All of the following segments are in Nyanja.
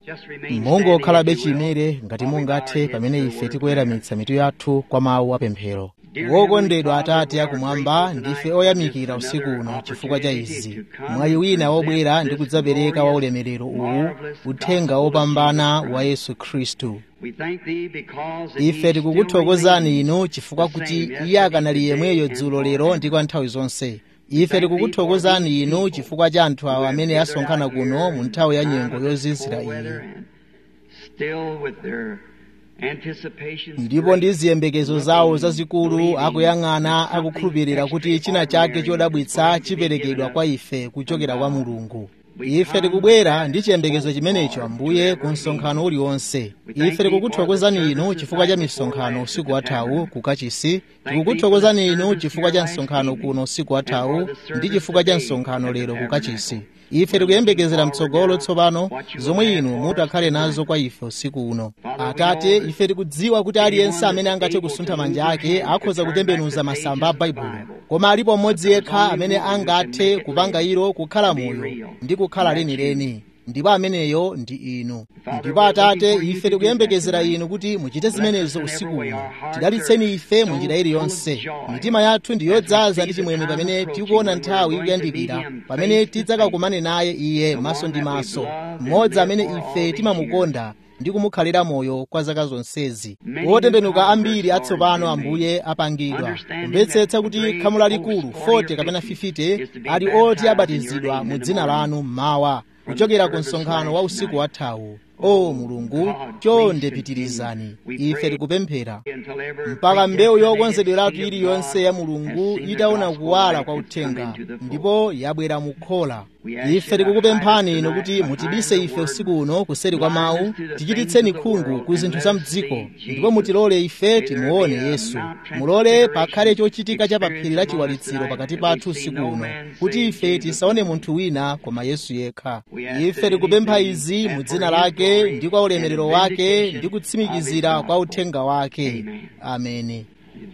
mungokhalabe chimere ngati mungathe pamene ife tikuweramitsa mitu yathu kwa mawu apemphero wokondedwa atate akumwamba ndife oyamikira usiku uno chifukwa cha izi mwayi wina wobwera ndi kudzapereka wa ulemerero uwu uthenga wopambana wa yesu khristu ife tikukuthokozani inu chifukwa kuti iye akanali yemweyo dzulo lero ndi kwa nthawi zonse ife tikukuthokozani inu chifukwa cha anthu awo amene asonkhana kuno mu nthawi ya nyengo yozizira iyi ndipo ndi ziyembekezo zawo zazikulu akuyang'ana akukhulupirira kuti china chake chodabwitsa chiperekedwa kwa ife kuchokera kwa mulungu ife tikubwera ndi chiyembekezo chimenecho ambuye ku msonkhano uliwonse ife tikukuthokozani inu chifukwa cha misonkhano usiku wathawu ku kachisi tikukuthokozani inu chifukwa cha msonkhano kuno usiku wathawu ndi chifukwa cha msonkhano lero ku kachisi ife tikuyembekezera mtsogolo tsopano zomwe inu mutakhale nazo kwa ife usiku uno atate ife tikudziwa kuti aliyense amene angathe kusuntha manja ake akhoza kutembenuza masamba a baibulo koma alipo mmodzi yekha amene angathe kupanga ilo kukhala moyo ndi kukhala lenileni ndipo ameneyo ndi inu ndipo atate ife tikuyembekezera inu kuti muchite zimenezo usiku uno tidalitseni ife mu njira iliyonse mitima yathu ndi yodzaza ndi chimwemwe pamene tikuona nthawi ikuyandikira pamene tidzakakumane naye iye maso ndi maso mmodzi amene ife timamukonda ndi kumukhalira moyo kwa zaka zonsezi otembenuka ambiri atsopano ambuye apangidwa kumvetsetsa kuti khamu lalikulu 40 kapena 50 ali oti abatizidwa mu dzina lanu mmawa kuchokera ku msonkhano wa usiku wathawu o mulungu chonde pitirizani ife tikupemphera mpaka mbewu yokonzedweratu iliyonse ya mulungu itaona kuwala kwa uthenga ndipo yabwera mukhola ife tikukupemphani inu kuti mutibise ife usiku uno kuseri kwa mawu tichititseni khungu ku zinthu za mdziko ndipo mutilole ife timuone yesu mulole pakhale chochitika cha paphiri la chiwalitsiro pakati pathu usiku uno kuti ife tisaone munthu wina koma yesu yekha ife tikupempha izi mu dzina lake ndi kwa ulemerero wake ndi kutsimikizira kwa uthenga wake ameni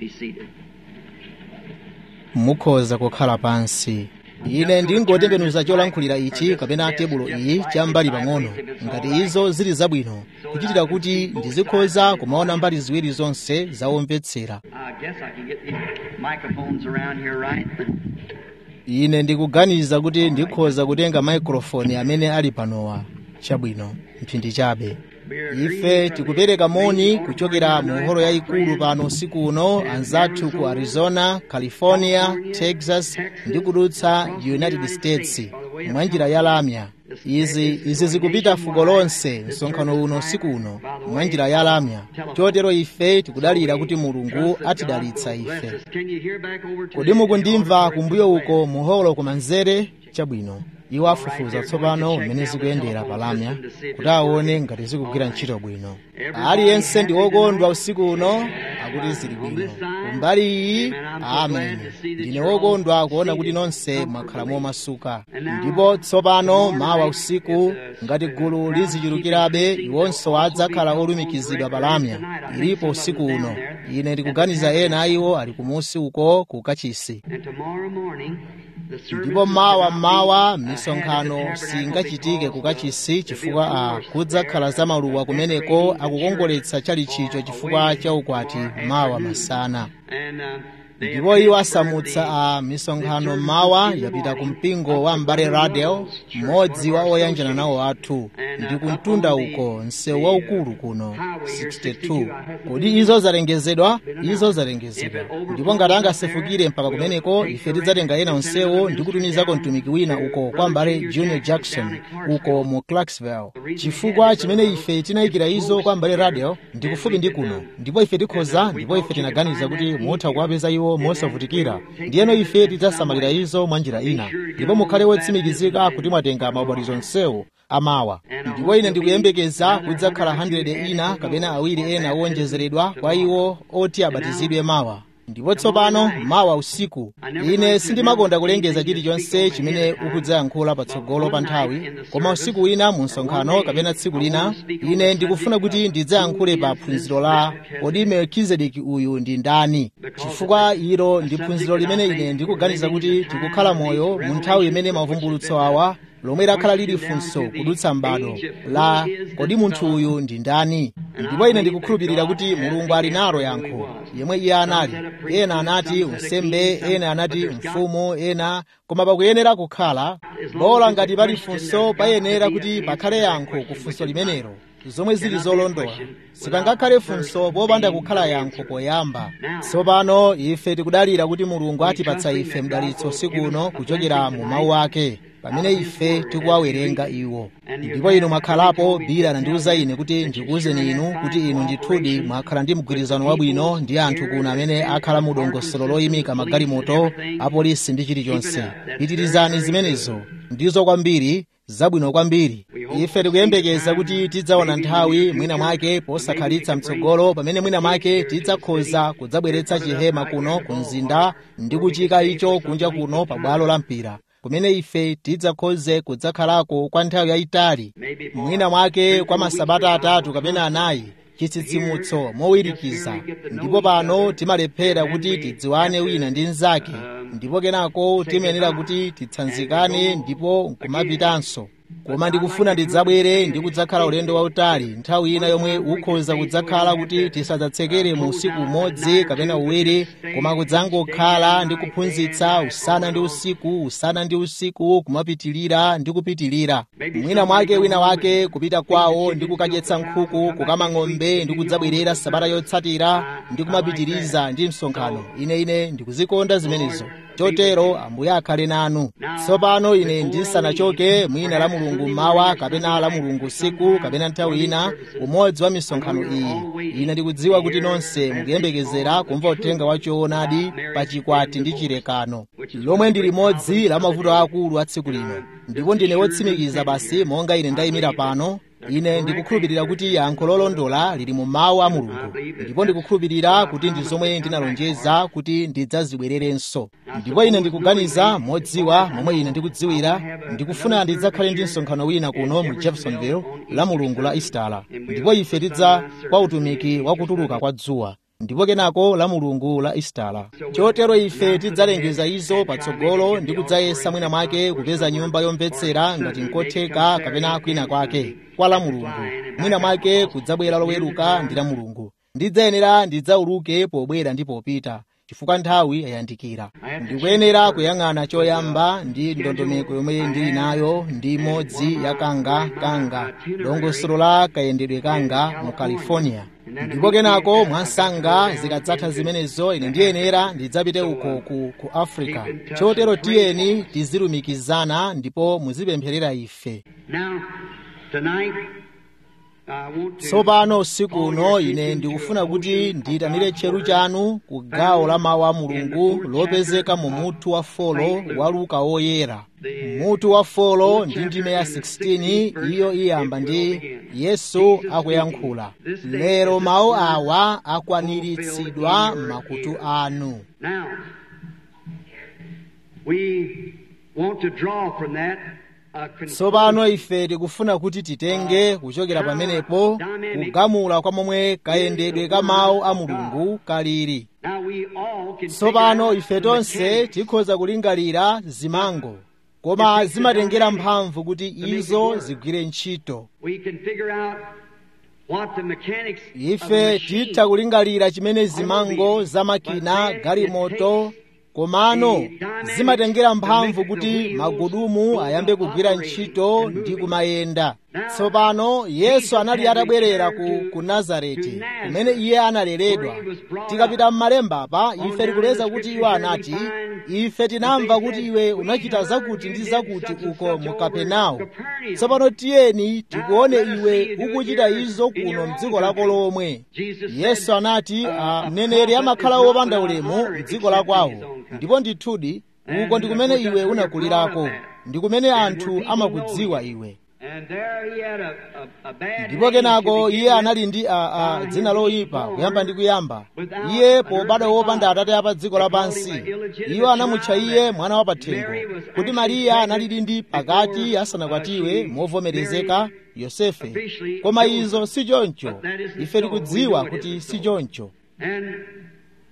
mukhoza kukhala pansi ine ndingotembenuza cholankhulira ichi kapena tebulo iyi cham'mbali pang'ono ngati izo zili zabwino kuchitira kuti ndizikhoza kumaona mbali ziwiri zonse zawomvetsera ine ndikuganiza kuti ndikhoza kutenga maikrofoni amene ali panowa chabwino mphindi chabe ife tikupereka moni kuchokera mu holo yayikulu pano usiku uno anzathu ku arizona california texas ndi kudutsa united states mwa njira ya lamya izi izi zikupita fuko lonse msonkhano uno usiku uno mwa njira ya lamya chotero ife tikudalira kuti mulungu atidalitsa ife kodi mukundimva kumbuyo uko mu holo kumanzere chabwino iwo afufuza tsopano mmene zikuyendera palamya kuti aone ngati zikugwira ntchito bwino aliyense ndi wokondwa usiku uno akuti zili bwino kumbali iyi ameni ndine wokondwa kuona kuti nonse mwakhala momasuka ndipo tsopano mawa usiku ngati gulu lizichulukirabe iwonso adzakhala olumikizidwa palamya ilipo usiku uno ine ndikuganiza ena a iwo ali kumusi uko ku kachisi ndipo mawa mawa misonkhano singachitike kukachisi chifukwa a kudzakhala za maluwa kumeneko akukongoletsa chalichicho chifukwa cha ukwati mawa masana ndipo iwo asamutsa a misonkhano mawa yapita ku mpingo wa mbale radel mmodzi wa oyanjana nawo athu ndi kumtunda uko msewu waukulu kuno 62 kodi izo zalengezedwa izo zalengezedwa ndipo ngati angasefukire mpaka kumeneko ife tidzatenga ena onsewo ndi kutumizako mtumiki wina uko kwa mbale junior jackson uko mu clarksville chifukwa chimene ife tinayikira izo kwa mbale radel ndi kufupi ndi kuno ndipo ife tikhoza ndipo ife tinaganiza kuti mutha kuwapeza iwo mosavutikira ndiyeno ife tidzasamalira izo mwa njira ina ndipo mukhale wotsimikizika kuti mwatenga maubatizo onsewo amawa ndipo ine ndikuyembekeza kudzakhala 100 ina kapena awiri ena owonjezeredwa kwa iwo oti abatizidwe mawa ndipo tsopano mawa usiku ine sindimakonda kulengeza chilichonse chimene ukudzayankhula patsogolo pa nthawi koma usiku wina mu msonkhano kapena tsiku lina ine ndikufuna kuti ndidzayankhule pa phunziro la kodi melkizedeki uyu ndi ndani chifukwa ilo ndi phunziro limene ine ndikuganiza kuti tikukhala moyo mu nthawi imene mavumbulutso awa lomwe lakhala lili funso kudutsa m'bado la kodi munthu uyu ndi ndani ndipo ine ndikukhulupirira kuti mulungu ali nalo yankho yemwe iye anali ena anati unsembe ena anati mfumu ena koma pakuyenera kukhala bola ngati pali funso payenera kuti pakhale yankho ku funso limenelo zomwe zili zolondola sipangakhale funso popanda kukhala yankho poyamba tsopano ife tikudalira kuti mulungu atipatsa ife mdalitso usiku uno kuchokera mu mawu ake pamene ife tikuwawerenga iwo ndipo inu mwakhalapo bila anandiwuza ine kuti ndikuwuzeni inu kuti inu ndithudi mwakhala ndi mgwirizano wabwino ndi anthu kuno amene akhala mu dongosolo loyimika magalimoto apolisi ndi chilichonse pitirizani zimenezo ndizo kwambiri zabwino kwambiri ife tikuyembekeza kuti tidzaona nthawi mwina mwake posakhalitsa mtsogolo pamene mwina mwake tidzakhoza kudzabweretsa chihema kuno ku mzinda ndi kuchika icho kunja kuno pa bwalo la mpira kumene ife tidzakhoze kudzakhalako kwa nthawi yayitali mwina mwake kwa masabata atatu kapena anayi chitsitsimutso mowirikiza ndipo pano timalephera kuti tidziwane wina ndi mnzake ndipo kenako timayenera kuti titsanzikane ndipo nkumapitanso koma ndikufuna ndidzabwere ndi kudzakhala ulendo wautali nthawi ina yomwe ukhoza kudzakhala kuti tisadzatsekere mu usiku umodzi kapena uwiri koma kudzangokhala ndi kuphunzitsa usana ndi usiku usana ndi usiku kumapitilira ndi kupitilira mwina mwake wina wake kupita kwawo ndi kukadyetsa nkhuku kukama ng'ombe ndi kudzabwerera sabata yotsatira ndi kumapitiriza ndi msonkhano ine ine ndikuzikonda zimenezo chotero ambuye akhale nanu tsopano ine ndisanachoke mwina la mulungu mawa kapena la mulungu usiku kapena nthawi ina umodzi wa misonkhano iyi ine ndikudziwa kuti nonse mukuyembekezera kumva uthenga wa choonadi pa chikwati ndi chilekano lomwe ndi limodzi la mavuto akulu a tsiku lino ndipo ndine wotsimikiza basi monga ine ndayimira pano ine ndikukhulupirira kuti yankho lolondola lili mu mawu a mulungu ndipo ndikukhulupirira kuti ndi zomwe ndinalonjeza kuti ndidzazibwererenso ndipo ine ndikuganiza modziwa momwe ine ndikudziwira ndikufuna ndidzakhale ndi msonkhano wina kuno mu jeffersonville la mulungu la istala ndipo ife tidza kwa utumiki wa kutuluka kwa dzuwa ndipo kenako la mulungu la istala chotero ife tidzalengeza izo patsogolo ndi kudzayesa mwina mwake kupeza nyumba yomvetsera ngati nkotheka kapena kwina kwake kwa la mulungu mwina mwake kudzabwera loweruka ndi la mulungu ndidzayenera ndidzauluke pobwera ndi popita chifukwa nthawi yayandikira ndikuyenera kuyang'ana choyamba ndi ndondomeko yomwe ndili nayo ndi imodzi ya kanga kanga dongosolo la kayendedwe kanga mu california ndipo kenako mwansanga zikadzatha zimenezo ine ndiyenera ndidzapite uko ku, ku africa chotero tiyeni tizilumikizana ndipo muzipempherera ife tsopano usiku uno ine ndikufuna kuti ndiyitanire tcheru chanu ku gawo la mawu a mulungu lopezeka mu mutu wa folo wa luka woyera mutu wa folo ndi ndime ya 16 iyo iyamba ndi yesu akuyankhula lero mawu awa akwaniritsidwa m'makutu anu tsopano ife tikufuna kuti titenge kuchokera pamenepo kugamula kwa momwe kayendedwe ka mawu a mulungu kalili tsopano ife tonse tikhoza kulingalira zimango koma zimatengera mphamvu kuti izo zigwire ntchito ife titha kulingalira chimene zimango za makina galimoto komano zimatengera mphamvu kuti magudumu ayambe kugwira ntchito ndi kumayenda tsopano yesu anali atabwerera ku, ku nazareti kumene iye analeredwa tikapita m'malemba apa ife tikuleza kuti iwo anati ife tinamva kuti iwe unachita zakuti ndi zakuti uko mu kapenawo tsopano tiyeni tikuone iwe ukuchita izo kuno mdziko lako lomwe yesu anati mneneri amakhala wopanda ulemu mdziko la kwawo ndipo ndithudi uko ndi kumene iwe unakulirako ndi kumene anthu amakudziwa iwe ndipo kenako iye anali ndi a, a, dzina loyipa kuyamba ndi kuyamba iye pobadwa wopanda atate apa dziko lapansi iwo anamutcha iye mwana wa pathengo kuti mariya analili ndi pakati asanakwatiwe movomerezeka yosefe koma izo si choncho ife tikudziwa kuti si choncho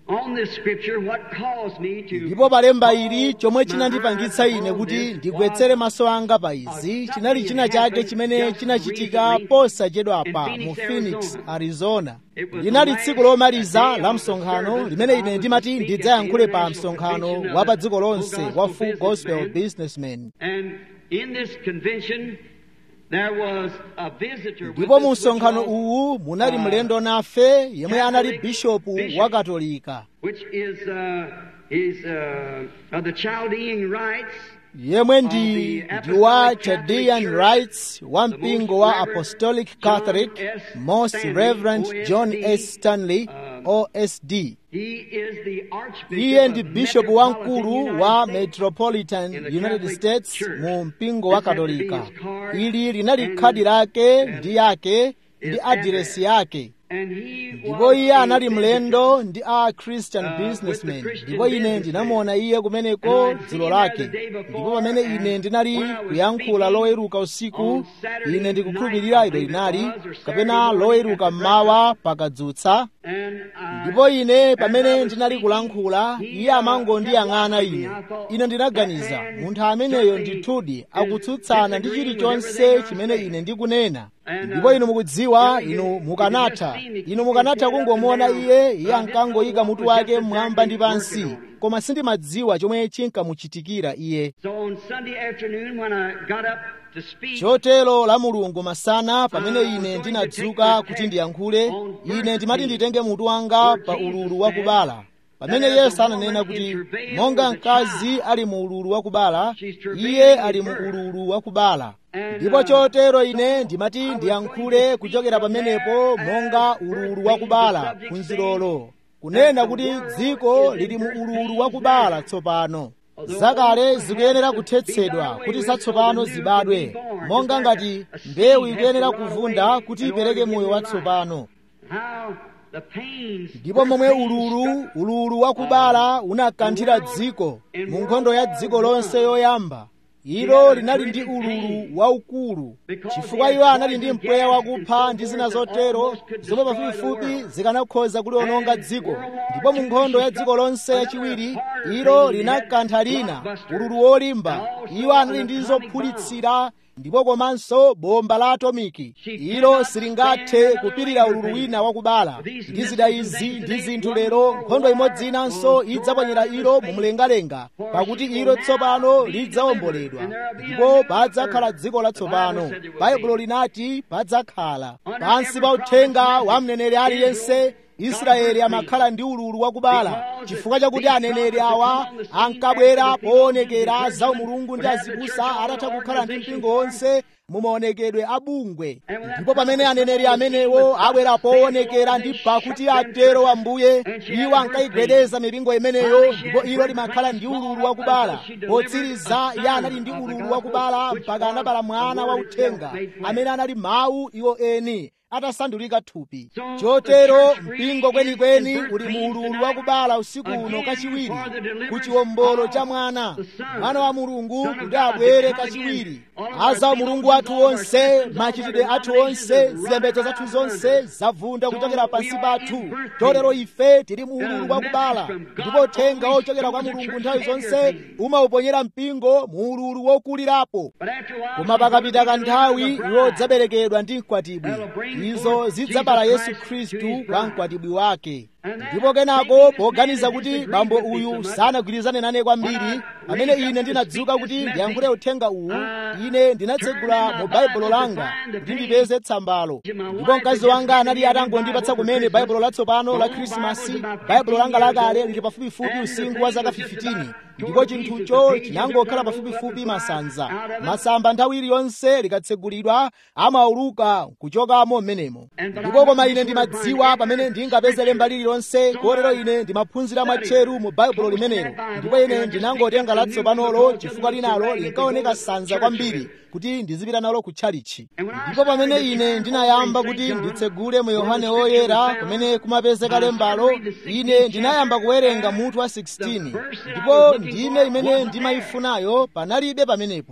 on this scripture what caused me to ndipo palemba ili chomwe chinandipangitsa ine kuti ndigwetsere maso anga pa izi chinali china chake chimene chinachitika posachedwapa mu phoenix arizona linali tsiku lomaliza la msonkhano limene ine ndimati ndidzayankhule pa msonkhano wa pa dziko lonse wa full gospel businessman and in this convention there was a visitor with ndipo us mu which msonkhano was- uwu munali mlendo nafe yemwe anali bishopu wa katolika which is uh, is uh, of the Chaldean rites yemwe ndi ndi wa chaldean rites wa mpingo wa apostolic catholic most reverend john s stanley osd He is the Archbishop iye ndi of bishopu Metropolitan wamkulu United wa States. metropolitan in the united Catholic states Church. mu mpingo wa This had to be katolika his card ili linali and khadi lake his- ndi yake ndi his adiresi yake And he ndipo was iye a anali visitor. mlendo ndi a christian Uh, businessman with the Christian ndipo ine businessman. ndinamuona iye kumeneko And I dzulo seen her lake the day before, ndipo pamene ine and ndinali when I was kuyankhula speaking loweruka usiku on Saturday ine night, ndikukhulupirira I ilo believe it linali was, or kapena Saturday morning loweruka after mmawa pakadzutsa And I- ndipo ine as I pamene was ndinali speaking, kulankhula he, iye uh, amangondiyang'ana kept watching ine me. I thought, ine ndinaganiza that man munthu ameneyo certainly ndithudi is akutsutsana ndi disagreeing with chilichonse everything I chimene say. ine ndikunena And, ndipo uh, inu mukudziwa you inu could- you mukanatha could just see me inu mukanatha keep his head up kungomuona and down. iye But iye I didn't ankangoyika know mutu what was wake just mmwamba ndi exactly pansi working on him. koma sindimadziwa chomwe chinkamuchitikira iye So on Sunday afternoon when I got up to speak, chotero la mulungu masana pamene Ah, ine going to ndinadzuka take the kuti text ndiyankhule on ine verse ndimati 15, nditenge mutu wanga where pa Jesus ululu wa said kubala pamene that as yesu a ananena woman kuti in travail monga with a mkazi child, ali mu ululu wa kubala she's travailing iye in ali mu birth. ululu wa kubala And, ndipo uh, chotero ine so ndimati I was ndiyankhule going to kuchokera speak from pamenepo there monga as ululu birth wa being kubala the subject phunzirolo saying kunena that the kuti world dziko is in lili mu birth ululu pains wa kubala now. tsopano Although zakale all zikuyenera has to kuthetsedwa be done away kuti with zatsopano so the new zibadwe can be born. monga Just ngati like a seed mbewu has to ikuyenera rot kuvunda away kuti in order ipereke to give moyo new watsopano How the pains, ndipo momwe birth pains ululu struck ululu wa kubala unakanthira dziko mu nkhondo ya dziko lonse yoyamba ilo linali ndi ululu waukulu chifukwa iwo anali ndi mpweya wakupha ndi zina zotero zomwe pafupifupi zikanakhoza kuliwononga dziko ndipo mu nkhondo ya dziko lonse yachiwiri ilo linakantha lina ululu wolimba iwo anali ndi zophulitsira ndipo komanso bomba la atomiki ilo silingathe kupirira ululu wina wakubala ndi zida izi ndi zinthu lero nkhondo imodzi inanso idzaponyera ilo mu mlengalenga pakuti ilo tsopano lidzawomboledwa ndipo padzakhala dziko latsopano baibulo linati padzakhala pansi pa uthenga wa mneneri aliyense israeli amakhala ndi ululu wakubala chifukwa chakuti aneneri awa ankabwera poonekera za umulungu ndi azibusa atatha kukhala ndi mpingo wonse mumaonekedwe abungwe ndipo pamene aneneri amenewo abwera poonekera ndi pakuti atero ambuye iwo ankayigwedeza mipingo imeneyo ndipo ilo limakhala ndi ululu wakubala potsiriza iye anali ndi ululu wakubala mpaka anabala mwana wa uthenga amene anali mawu iwo eni atasandulika thupi chotero mpingo kwenikweni uli mu ululu wakubala usiku uno kachiwiri ku chiwombolo cha mwana mwana wa mulungu kuti abwere kachiwiri aza mulungu athu onse machitidwe athu onse zipembedzo zathu zonse zavunda kuchokera pansi pathu chotero ife tili mu ululu wakubala ndipo uthenga wochokera kwa mulungu nthawi zonse umauponyera mpingo mu ululu wokulirapo koma pakapita kanthawi iwo udzaberekedwa ndi mkwatibwi izo zidzabala yesu khristu kwa mkwatibwi wake ndipo kenako poganiza kuti bambo uyu sanagwirizane nane kwambiri pamene ine ndinadzuka kuti ndiyankhule uthenga uwu ine ndinatsegula mu baibulo langa kuti ndipeze tsambalo ndipo mkazi wanga anali atangondipatsa kumene baibulo latsopano la khrisimasi baibulo langa lakale lili pafupifupi usinkhu wa zaka 15 ndipo chinthucho chinangokhala pafupifupi masanza masamba nthawi iliyonse likatsegulidwa amauluka kuchokamo m'menemo ndipo koma ine ndimadziwa pamene ndingapeze lemba lililonse kotero ine ndimaphunzira mwatcheru mu baibulo limenelo ndipo ine ndinangotenga latsopanolo chifukwa linalo linkaoneka sanza kwambiri kuti ndizipita nalo ku tchalichi ndipo pamene ine ndinayamba kuti nditsegule mu yohane woyera kumene kumapezeka lembalo ine ndinayamba kuwerenga mutu wa 16 ndipo ndime imene ndimayifunayo panalibe pamenepo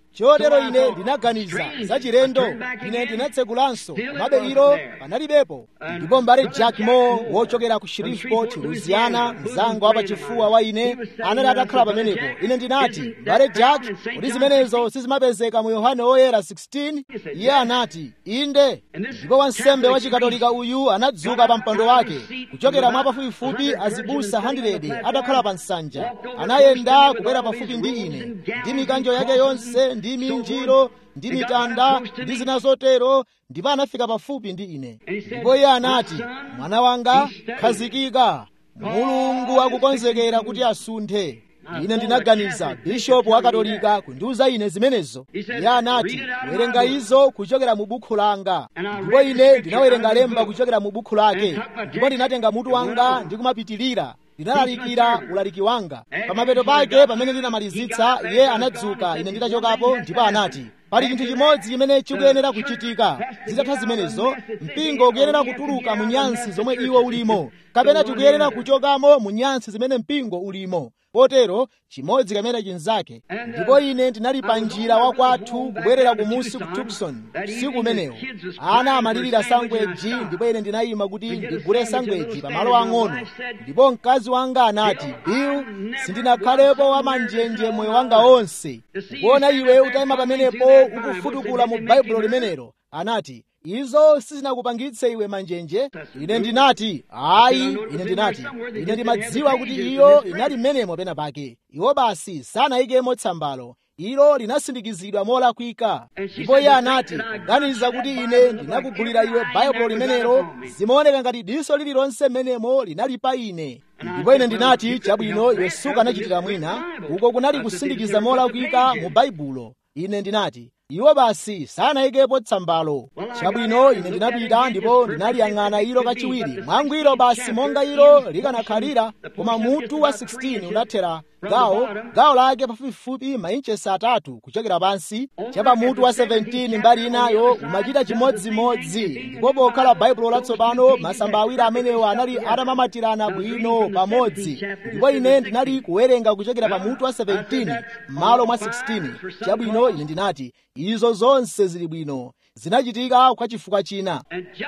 chotero ine ndinaganiza za chilendo ine ndinatsegulanso komabe ilo panalibepo ndipo mbale jack moore wochokera ku shreveport louisiana mzanga wa pachifuwa wa ine anali atakhala pamenepo ine ndinati mbale jack kuti zimenezo sizimapezeka mu yohane woyera 16 iye anati inde ndipo wansembe wa chikatolika uyu anadzuka pa mpando wake kuchokera mwa pafupifupi azibusa 100 atakhala pa nsanja anayenda kubwera pafupi ndi ine ndi mikanjo yake yonse ndi minjiro ndi mitanda ndi zina zotero ndipo anafika pafupi ndi ine ndipo iye anati mwana wanga khazikika mulungu akukonzekera kuti asunthe ine ndinaganiza bishopu wa katolika kundiuza ine zimenezo iye anati werenga izo kuchokera mu bukhu langa ndipo ine ndinawerenga lemba kuchokera mu bukhu lake ndipo ndinatenga mutu wanga ndi kumapitilira ndinalalikira ulaliki wanga pamapeto pake pamene ndinamalizitsa iye anadzuka ine nditachokapo ndipo anati pali chinthu chimodzi chimene chikuyenera kuchitika zitatha zimenezo mpingo ukuyenera kutuluka mu nyansi zomwe iwo ulimo kapena tikuyenera kuchokamo mu nyansi zimene mpingo ulimo potero chimodzi kamene chinzake ndipo ine ndinali pa njira wa kwathu kubwerera kumusi ku tucson usiku umenewo ana amalirira sangweji ndipo ine ndinayima kuti ndigule sangweji pamalo ang'ono ndipo mkazi wanga anati bill sindinakhalepo wamanjenje moyo wanga wonse kuona iwe utayima pamenepo ukufutukula mu baibulo limenelo anati izo sizinakupangitse iwe manjenje ine ndinati ayi ine ndinati ine ndimadziwa kuti iyo inali mmenemo pena pake iwo basi sanayikemo tsambalo ilo linasindikizidwa molakwika ndipo iye anati kuganiza kuti ine ndinakugulira iwe baibulo limenelo zimaoneka ngati diso lililonse mmenemo linali pa ine ndipo ine ndinati chabwino iwe sukanachitira mwina uko kunali kusindikiza molakwika mu baibulo ine ndinati iwo basi sanayikepo tsambalo chabwino ine ndinapita ndipo ndinaliyang'ana ilo kachiwiri mwangwiro basi monga ilo likanakhalira koma mutu wa 16 unathera gawo gawo lake pafupifupi mainchesi atatu kuchokera pansi chapa mutu wa 17 mbali inayo umachita chimodzimodzi ndipo pokhala baibulo latsopano masamba awiri amenewo anali atamamatirana bwino pamodzi ndipo ine ndinali kuwerenga kuchokera pa mutu wa 17 m'malo mwa 16 chabwino ine ndinati izo zonse zili bwino zinachitika kwa chifukwa china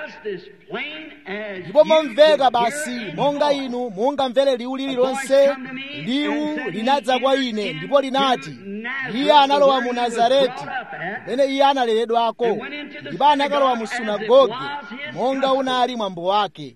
ndipo momveka basi monga inu mungamvere liwu lililonse liwu linadza kwa ine ndipo linati iye analowa mu nazareti pamene iye analeredwako ndipo anakalowa mu sunagoge monga unali mwambo wake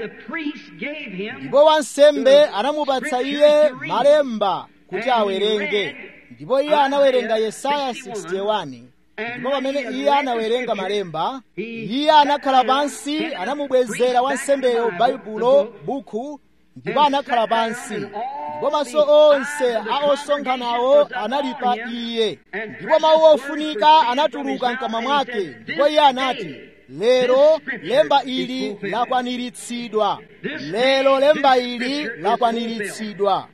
ndipo wansembe anamupatsa iye malemba kuti awerenge ndipo iye anawerenga yesaya 61 ndipo pamene iye anawerenga malemba iye anakhala pansi anamubwezera wansembeyo baibulo buku ndipo anakhala pansi ndipo maso onse a osonkhanawo anali pa iye ndipo mawu ofunika anatuluka mkamwa mwake ndipo iye anati lero lemba ili lakwaniritsidwa lero lemba ili lakwaniritsidwa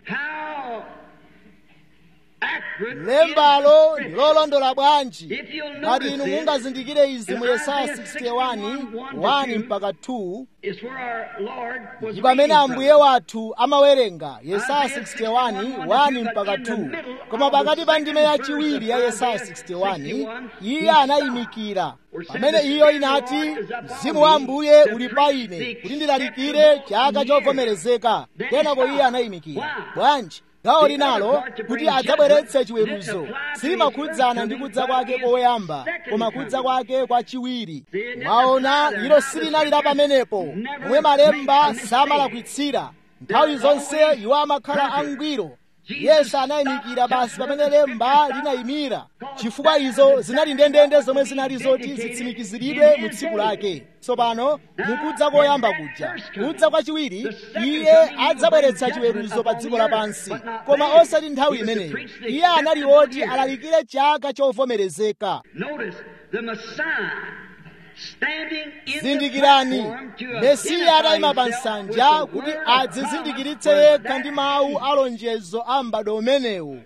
lembalo ndilolondola bwanji ngati inu mungazindikire izi mu yesaya 61 1 mpaka 2 ndi pamene ambuye wathu amawerenga yesaya 61 1 mpaka 2 koma pakati pa ndime yachiwiri ya yesaya 61 iye anayimikira pamene iyo inati mzimu wa ambuye uli pa ine kuti ndilalikire chaka chovomerezeka kenako iye anayimikira bwanji gawo linalo kuti adzabweretse chiweruzo silimakhudzana ndi kudza kwake koyamba koma kudza kwake kwachiwiri mwaona ilo silinali la pamenepo momwe malemba samalakwitsira nthawi zonse iwo amakhala angwiro yesu anayimikira basi pamene lemba linayimira chifukwa izo zinali ndendende zomwe zinali zoti zitsimikiziridwe mu tsiku lake tsopano mukudza koyamba kuja kudza kwachiwiri iye adzabweretsa chiweruzo pa dziko lapansi koma osati nthawi imeneyo iye anali woti alalikire chaka chovomerezeka zindikirani mesiya atayima pa nsanja kuti adzizindikiritse yekha ndi mawu alonjezo a m'bado umenewu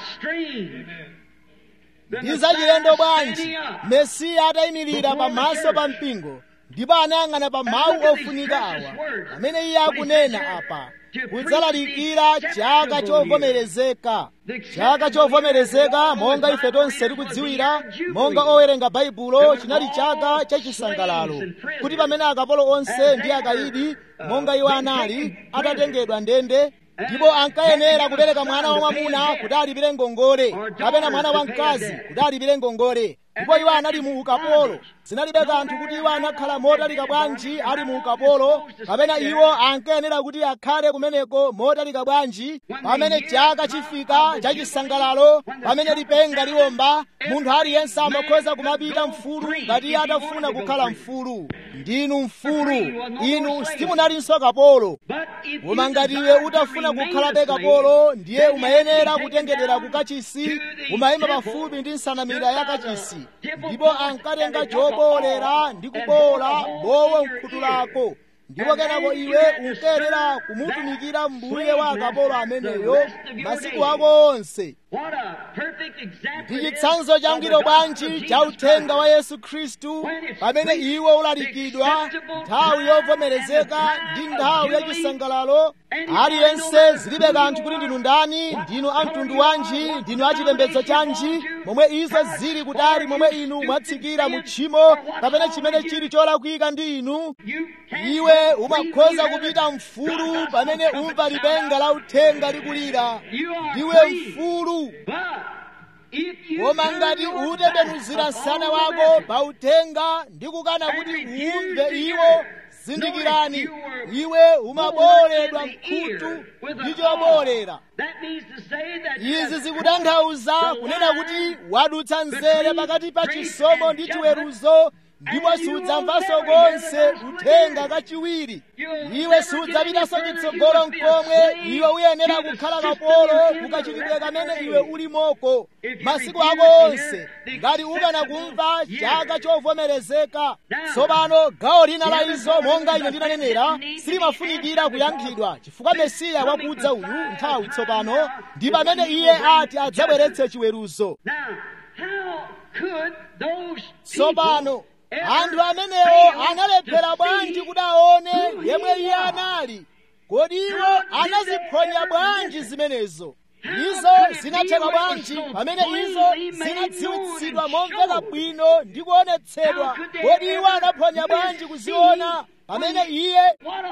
ndi zachilendo bwanji mesiya atayimirira pamaso pa mpingo ndipo anayang'ana pa mawu ofunika awa pamene iye akunena apa kudzalalikira chaka chovomerezeka chaka chovomerezeka monga ife tonse tikudziwira monga owerenga baibulo chinali chaka chachisangalalo kuti pamene akapolo onse ndi akayidi monga iwo anali atatengedwa ndende ndipo ankayenera kupereka mwana wamwamuna kuti alipire ngongole kapena mwana wamkazi kuti alipire ngongole ndipo iwo anali mu ukapolo zinalibe kanthu kuti iwo anakhala motalika bwanji ali mu ukapolo kapena iwo ankayenera kuti akhale kumeneko motalika bwanji pamene chaka chifika chachisangalalo pamene lipenga liwomba munthu aliyense amakhoza kumapita mfulu ngati iye atafuna kukhala mfulu ndinu mfulu inu simunalinso kapolo koma ngati iwe utafuna kukhalabe kapolo ndiye umayenera kutengedera ku kachisi umayima pafupi ndi nsanamira ya kachisi ndipo ankatenga chobolera ndi kubola bowo mkhutu lako ndipo kenako iwe unkayenera kumutumikira mbuye wa akapolo ameneyo masiku ako onse ndi chitsanzo changwiro bwanji cha uthenga wa yesu khristu pamene iwo ulalikidwa nthawi yovomerezeka ndi nthawi yachisangalalo aliyense zilibe kanthu kuti ndinu ndani ndinu amtundu wanji ndinu achipembedzo chanji momwe izo zili kutali momwe inu mwatsikira mu tchimo kapena chimene chili cholakwika ndi inu iwe umakhoza kupita mfulu pamene umva lipenga la uthenga likulira ndiwe mfulu koma ngati utembenuzira msana wako pa uthenga ndi kukana kuti umve iwo zindikirani iwe umaboledwa mkhutu ndi chobolera izi zikutanthauza kunena kuti wadutsa nzere pakati pa chisomo ndi chiweruzo ndipo sudzamvanso konse uthenga kachiwiri iwe sudzapitanso chitsogolo mkomwe iwe uyenera kukhala kapolo kukachitidwe kamene iwe ulimoko masiku ako onse ngati ukana kumva chaka chovomerezeka tsopano gawo lina la izo monga ine ndinanenera silimafunikira kuyankhidwa chifukwa mesiya wakudza uyu nthawi tsopano ndi pamene iye ati adzabweretse chiweruzo tsopano anthu amenewo analephera bwanji kuti aone yemwe iye anali kodi iwo anaziphonya bwanji zimenezo izo zinatheka bwanji pamene izo zinadziwitsidwa momveka bwino ndi kuonetsedwa kodi iwo anaphonya bwanji kuziona pamene iye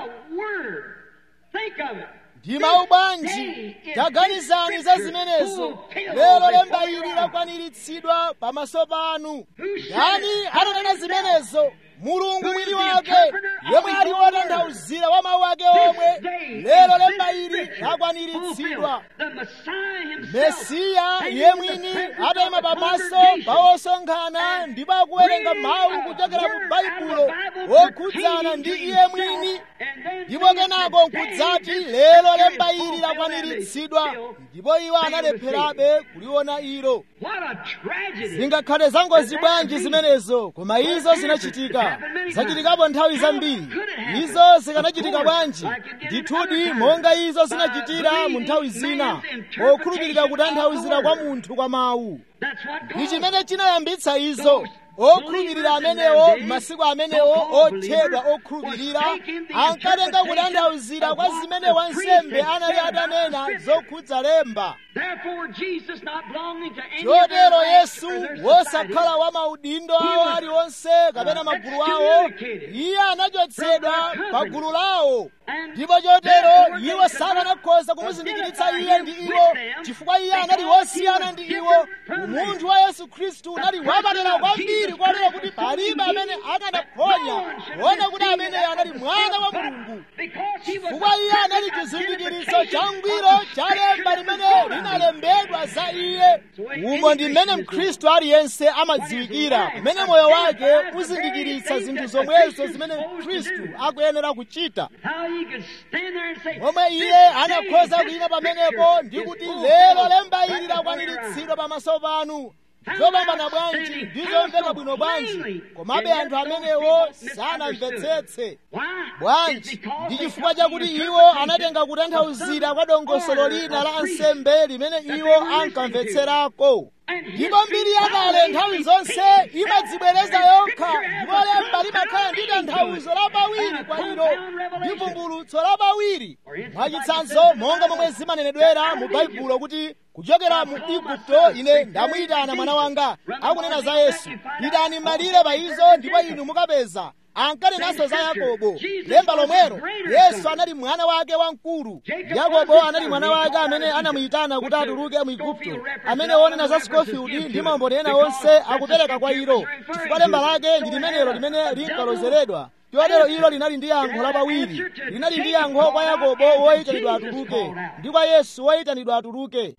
ndi mawu bwanji taganizani za zimenezo lero lemba ili lakwaniritsidwa pamaso panu ndani ananena zimenezo mulungu mwini wake yemwe ali wotanthauzira wa mawu ake omwe lero lemba ili lakwaniritsidwa mesiya iye mwini atayima pamaso pa osonkhana ndipo akuwerenga mawu kuchokera mu baibulo okhudzana ndi iye mwini ndipo kenako nkudzati lero lemba ili lakwaniritsidwa ndipo iwo analepherabe kuliona ilo zingakhale zangozi bwanji zimenezo koma izo zinachitika zachitikapo nthawi zambiri izo zikanachitika bwanji ndithudi monga izo zinachitira mu nthawi zina okhulupirira kutanthauzira kwa munthu kwa mawu ndi chimene chinayambitsa izo okhulupirira amenewo masiku amenewo othedwa okhulupirira ankatenga kutanthauzira kwa zimene wansembe anali atanena zokhudza lemba chotero yesu wosakhala wa maudindo awo aliwonse kapena magulu awo iye anachotsedwa pa gulu lawo ndipo chotero iwo sakanakhoza kumuzindikiritsa iye ndi iwo chifukwa iye anali wosiyana ndi iwo umunthu wa yesu khristu unali wapadera kwambiri kotero kuti palibe amene akanaphonya kuona kuti ameneyo anali mwana wa mulungu chifukwa iye anali chizindikiritso changwiro cha lemba limene linalembedwa za iye umo ndi mmene mkhristu aliyense amadziwikira pamene moyo wake uzindikiritsa zinthu zomwezo zimene mkhristu akuyenera kuchita momwe iye anakhoza kuyima pamenepo ndi kuti lero lemba ili lakwaniritsidwa pamaso panu zopambana bwanji ndizomveka bwino bwanji komabe anthu amenewo sanamvetsetse bwanji ndi chifukwa chakuti iwo anatenga kutanthauzira kwa dongosolo lina la ansembe limene iwo ankamvetserako ndipo mbiri yakale nthawi zonse imadzibwereza yokha ndipo lemba limakhala ndi tanthauzo lapawiri kwa ilo ndi vumbulutso lapawiri mwachitsanzo monga momwe zimanenedwera mu baibulo kuti kuchokera mu igupto ine ndamuyitana mwana wanga akunena za yesu pitani malire pa izo ndipo inu mukapeza ankanenanso za yakobo lemba lomwero yesu anali mwana wake wamkulu yakobo anali mwana wake amene anamuyitana kuti atuluke mu igupto amene wonena za scofield ndi maumboni ena onse akupereka kwa ilo chifukwa lemba lake ndi limenelo limene linkalozeredwa chotero ilo linali ndi yankho lapawiri linali ndi yankho kwa yakobo woyitanidwa atuluke ndi kwa yesu woyitanidwa atuluke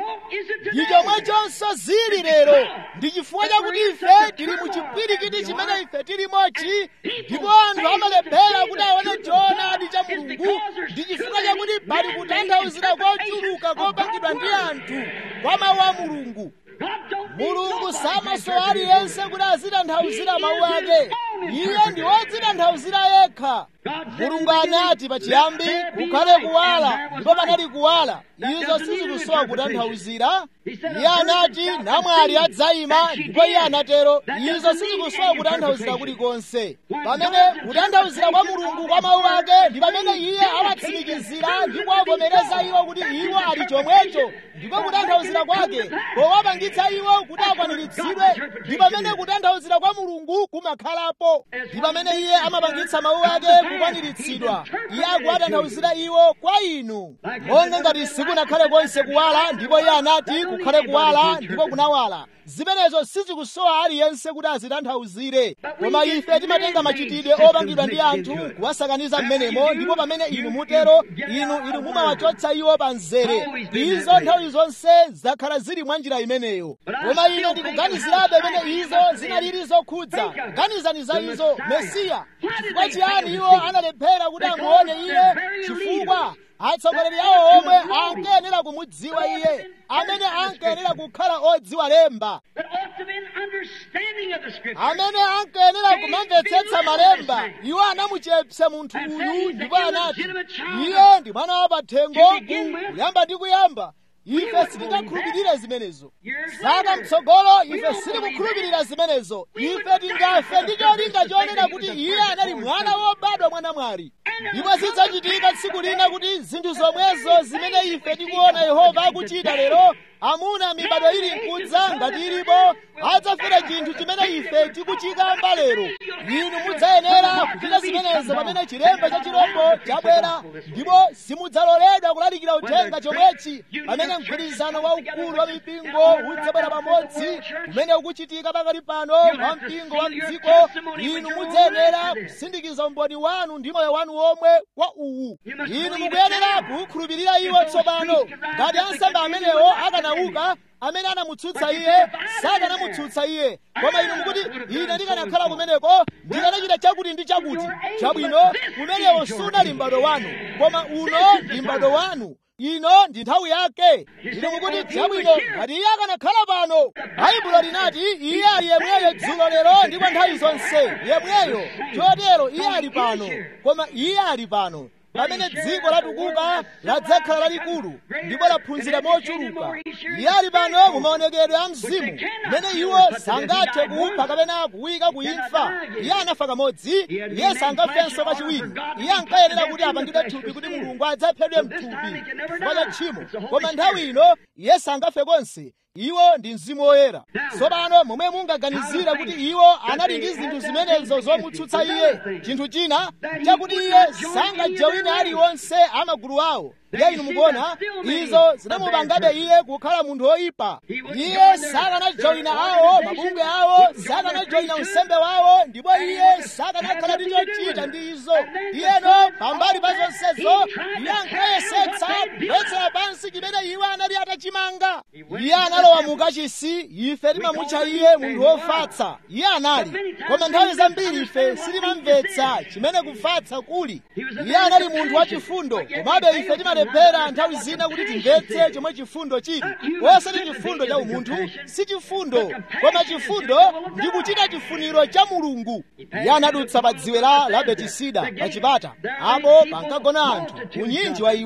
ndi chomwechonso zili lero ndi chifukwa chakuti ife tili mu chipwirikiti chimene ife tilimochi ndipo anthu amalephera kuti aone choonadi cha mulungu ndi chifukwa chakuti pali kutanthauzira kochuluka kopangidwa ndi anthu kwa mawu a mulungu mulungu samasowa aliyense kuti azitanthauzira mawu ake iye ndi wodzitanthauzira yekha mulungu anati pachiyambi kukhale kuwala ndipo panali kuwala izo sizikusowa kutanthauzira iye anati namwali adzayima ndipo iye anatero izo sizikusowa kutanthauzira kulikonse pamene kutanthauzira kwa mulungu kwa mawu ake ndi pamene iye awatsimikizira ndi kuwavomereza iwo kuti iwo ali chomwecho ndipo kutanthauzira kwake powapangitsa iwo kuti akwaniritsidwe ndi pamene kutanthauzira kwa mulungu kumakhalapo ndi pamene iye amapangitsa mawu ake kukwaniritsidwa iye akuwatanthauzira iwo kwa inu monga ngati sikunakhale konse kuwala ndipo iye anati kukhale kuwala ndipo kunawala zimenezo sizikusowa aliyense kuti azitanthauzire koma ife timatenga machitidwe opangidwa ndi anthu kuwasakaniza mmenemo ndipo pamene inu mutero inu inu mumawachotsa iwo pa mzere izo nthawi zonse zakhala zili mwa njira imeneyo koma ine ndikuganizirabe pamene izo zinalili zokhudza ganizani za izo mesiya chifukwa chiyani iwo analephera kuti amuone iye chifukwa atsogoleri awo omwe ankayenera kumudziwa iye amene ankayenera kukhala odziwa lemba amene ankayenera kumamvetsetsa malemba iwo anamuchepsa munthu uyu ndipo anati iye ndi mwana wa pathengo kuyamba ndi kuyamba ife sitingakhulupirire zimenezo saka mtsogolo ife sitikukhulupirira zimenezo ife tingafe ndi cholinga chonena kuti iye anali mwana wobadwa mwana mwali ndipo zidzachitika tsiku lina kuti zinthu zomwezo zimene ife tikuona yehova akuchita lero amuna mibado ili nkudza ngati ilipo adzafera chinthu chimene ife tikuchikamba lero inu mudzayenera kuchita zimenezo pamene chilemba cha chirombo chabwera ndipo simudzaloledwa kulalikira uthenga chomwechi pamene mgwirizano waukulu wa mipingo udzabwera pamodzi umene ukuchitika pakati pano pa mpingo wa mdziko inu mudzayenera kusindikiza umboni wanu ndi moyo wanu omwe kwa uwu inu mukuyenera kukhulupirira iwo tsopano ngati ansembe amenewo akanauka amene anamutsutsa iye sakanamutsutsa iye koma inu mukuti ine ndikanakhala kumeneko ndikanachita chakuti ndi chakuti chabwino kumenewo sunali m'bado wanu koma uno ndi m'bado wanu ino ndi nthawi yake inu mukuti chabwino ngati iye akanakhala pano baibulo linati iye ali yemweyo dzulo lero ndipo nthawi zonse yemweyo chotero iye ali pano koma iye ali pano pamene dziko latukuka ladzakhala lalikulu ndipo laphunzira mochuluka iye ali pano mu maonekedwe a mzimu mmene iwo sangathe kupha kapena kuyika kuimfa iye anafa kamodzi iye sangafenso kachiwiri iye ankayenera kuti apangidwe thupi kuti mulungu adzaphedwe mthupi chifukwa cha tchimo koma nthawi ino iye sangafe konse iwo ndi mzimu woyera tsopano momwe mungaganizira kuti iwo anali ndi zinthu zimenezo zomutsutsa iye chinthu china chakuti iye sangajawine aliwonse amagulu awo iye inu mukuona izo zinamupangabe iye kukhala munthu woyipa iye sakanajawina awo mabungwe awo sakanajawina unsembe wawo ndipo iye sakanakhala ndi chochita ndi izo iyeno pambali pa zonsezo iye ankayesetsa kugwetsera pansi chimene iwo anali atachimanga iye analowa mu kachisi ife timamutcha iye munthu wofatsa iye anali koma nthawi zambiri ife sitimamvetsa chimene kufatsa kuli iye anali munthu wachifundo komabe ife timalephera nthawi zina kuti timvetse chomwe chifundo chili osati chifundo cha umunthu si chifundo koma chifundo ndi kuchita chifuniro cha mulungu iye anadutsa pa dziwe la la betisida pa chipata apo pankagona anthu unyinji wa iwo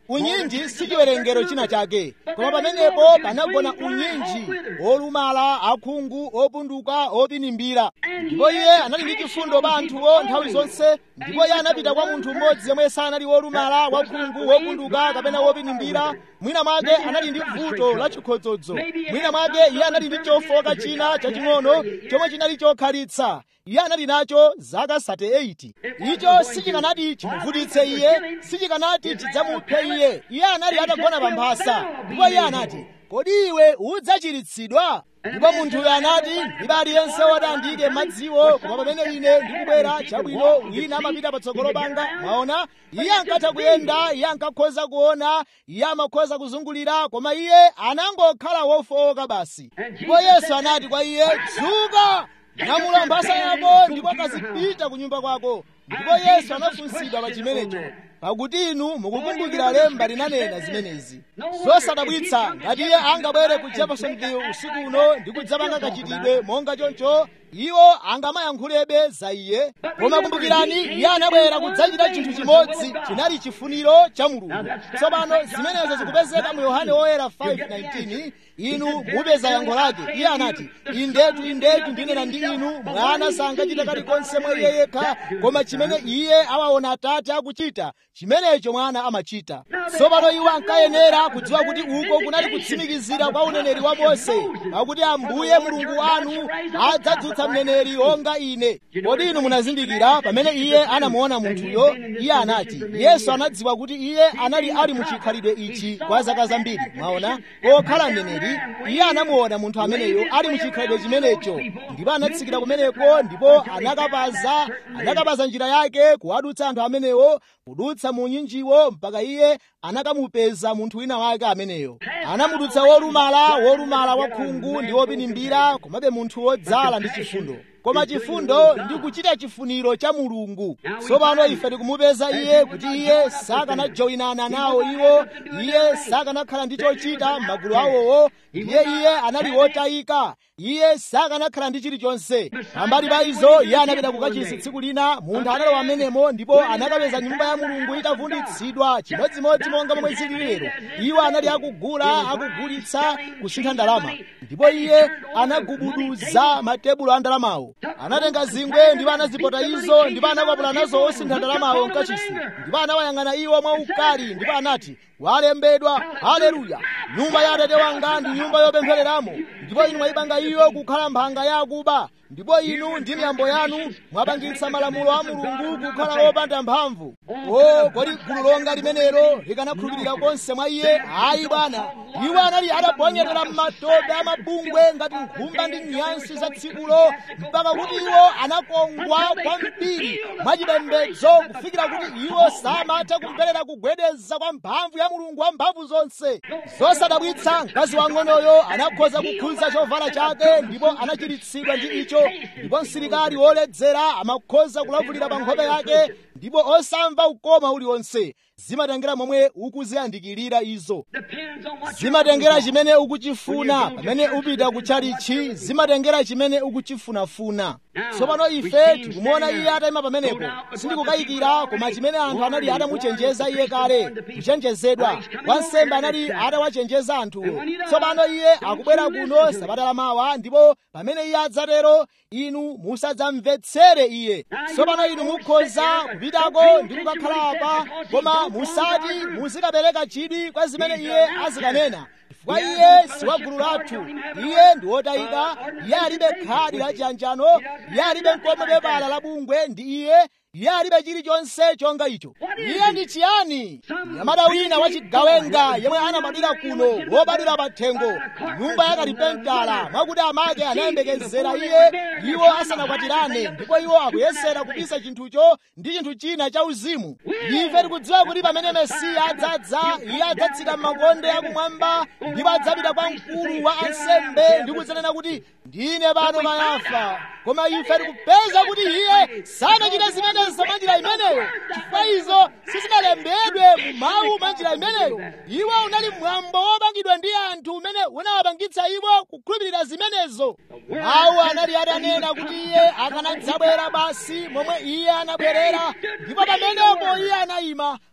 unyinji si chiwerengero china chake koma pamenepo panagona unyinji olumala akhungu opunduka opinimbira ndipo iye anali ndi chifundo pa anthuwo nthawi zonse ndipo iye anapita kwa munthu mmodzi yemwe sanali wolumala wakhungu wopunduka kapena wopinimbira mwina mwake anali ndi vuto la chikhodzodzo mwina mwake iye anali ndi chofoka china chaching'ono chomwe chinali chokhalitsa iye anali nacho zaka 38 icho sichikanati chimuvutitse iye sichikanati chidzamuphe iye iye anali atagona pa mphasa ndipo iye anati kodi iwe udzachiritsidwa ndipo munthuyo anati ndibe aliyense woti andiyike madziwo koma pamene ine ndikubwera chabwino wina amapita patsogolo panga mwaona iye ankatha kuyenda iye ankakhoza kuona iye amakhoza kuzungulira koma iye anangokhala wofowoka basi ndipo yesu anati kwa iye dzuka nyamula mphasa yako ndipo kazipita ku nyumba kwako ndipo yesu anafunsidwa pa chimenecho pakuti inu mukukumbukira lemba linanena zimenezi zosadabwitsa ngati iye angabwere ku jeffersonville usiku uno ndi kudzapanga kachitidwe monga choncho iwo angamayankhulebe za iye koma kumbukirani iye anabwera kudzachita chinthu chimodzi chinali chifuniro cha mulungu tsopano zimenezo zikupezeka mu yohane woyera 5:19 inu mupeza yankho lake iye anati indetu indetu ndinena ndi inu mwana sangachita kalikonse mwa iye yekha koma chimene iye awaona atate akuchita chimenecho mwana amachita tsopano iwo ankayenera kudziwa kuti uko kunali kutsimikizira kwa uneneri wa mose pakuti ambuye mulungu wanu adzadzutsa mneneri wonga ine kodi inu munazindikira pamene iye anamuona munthuyo iye anati yesu anadziwa kuti iye anali ali muchikhalidwe ichi kwa zaka zambiri mwaona pokhala mneneri iye anamuona munthu ameneyo ali muchikhalidwe chimenecho ndipo anatsikira kumeneko ndipo anakapaza anakapaza njira yake kuwadutsa anthu amenewo kudutsa mu nyinjiwo mpaka iye anakamupeza munthu wina wake ameneyo anamudutsa wolumala wolumala wakhungu ndi wopinimbira komabe munthu wodzala ndi chifundo koma chifundo ndi kuchita chifuniro cha mulungu tsopano ife tikumupeza iye kuti iye sakanajoyinana nawo iwo iye sakanakhala ndi chochita m'magulu awowo ndiye iye anali wotayika iye sakanakhala ndi chilichonse pambali pa izo iye anapita kukachisi tsiku lina munthu analowa amenemo ndipo anakapeza nyumba ya mulungu itavunditsidwa chimodzimodzi monga momwe zili lero iwo anali akugula akugulitsa kusintha ndalama ndipo iye anagubuduza matebulo a ndalamawo anatenga zingwe ndipo anazipota izo ndipo anakwapula nazo osintha ndalamawo mkachisi ndipo anawayang'ana iwo mwaukali ndipo anati walembedwa haleluya nyumba ya atate wanga ndi nyumba yopemphereramo ndipo inu mwayipanga iyo kukhala mphanga ya akuba ndipo inu ndi miyambo yanu mwapangitsa malamulo a mulungu kukhala wopanda mphamvu o kodi gulu longa limenelo likanakhulupirira konse mwa iye ayi bwana iwo anali ataponyerera m'matope a mabungwe ngati nkhumba ndi nyansi za tsikulo mpaka kuti iwo anakongwa kwambiri mwachipembedzo kufikira kuti iwo samatha kumverera kugwedeza kwa mphamvu ya mulungu wa mphamvu zonse zosadabwitsa mkazi wang'onoyo anakhoza kukhudza chovala chake ndipo anachiritsidwa ndi icho ndipo msilikali woledzera amakhoza kulavulira pa nkhope yake ndipo osamva ukoma uliwonse zimatengera momwe ukuziyandikirira izo zimatengera chimene ukuchifuna pamene upita kutchalichi zimatengera chimene ukuchifunafuna tsopano ife tikumuona iye atayima pamenepo sindikukayikira koma chimene anthu anali atamuchenjeza iye kale kuchenjezedwa wansembe anali atawachenjeza anthuwo tsopano iye akubwera kuno sabata lamawa ndipo pamene iye adzatero inu musadzamvetsere iye tsopano inu mukhoza kupitako ndi kukakhala apa koma musati muzikapereka chidwi kwa zimene iye azikanena chifukwa iye si wa gulu lathu iye ndi wotayika iye alibe khadi la chiyanjano iye alibe mkomwe pepala la bungwe ndi iye iye alibe chilichonse chonga icho iye ndi chiyani nyamata wina wachigawenga yemwe anabadwira kuno wobadwira pa thengo nyumba yakalipentala mwakuti amake anayembekezera iye iwo asanakwatirane ndipo iwo akuyesera kupisa chinthucho ndi chinthu china cha uzimu ife tikudziwa kuti pamene mesiya adzadza iye adzatsika m'makonde akumwamba ndipo adzapita kwa mkulu wa ansembe ndi kudzanena kuti ndine pano kayafa koma ife tikupeza kuti iye sanachite zimenezo mwa njira imeneyo chifukwa izo sizinalembedwe mu mawu mwa njira imeneyo iwo unali mwambo wopangidwa ndi anthu umene unawapangitsa iwo kukhulupirira zimenezo mawu anali atanena kuti iye akanadzabwera basi momwe iye anabwerera ndipo pamenepo iye anayima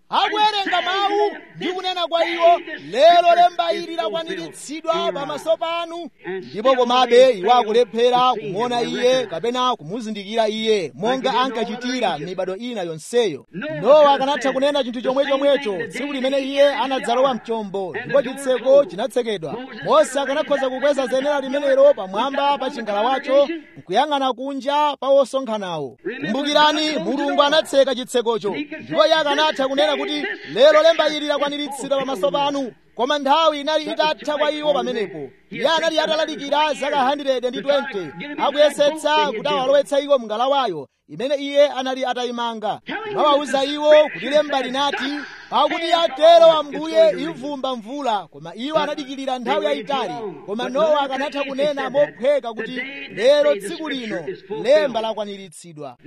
akuwerenga mawu ndi kunena kwa iwo lero lemba ili lakwaniritsidwa pamaso panu ndipo komabe iwo akulephera kumuona iye kapena kumuzindikira iye monga ankachitira mibado ina yonseyo nowa akanatha kunena chinthu chomwechomwecho tsiku limene iye anadzalowa mchombo ndipo chitseko chinatsekedwa mose akanakhoza kukweza zenera limenelo pamwamba pa chingalawacho nkuyang'ana kunja pa wosonkhanawo kumbukirani mulungu anatseka chitsekocho ndipo iye akanatha kunena kuti lero lemba ili lakwaniritsidwa pamaso panu koma nthawi inali itatha kwa iwo pamenepo iye anali atalalikira zaka 120 akuyesetsa kuti awalowetsa iwo mngalawayo imene iye anali atayimanga mawawuza iwo kuti lemba linati pakuti atero ambuye imvumba mvula koma iwo anadikirira nthawi yayitali koma nowa akanatha kunena mophweka kuti lero tsiku lino lemba lakwaniritsidwa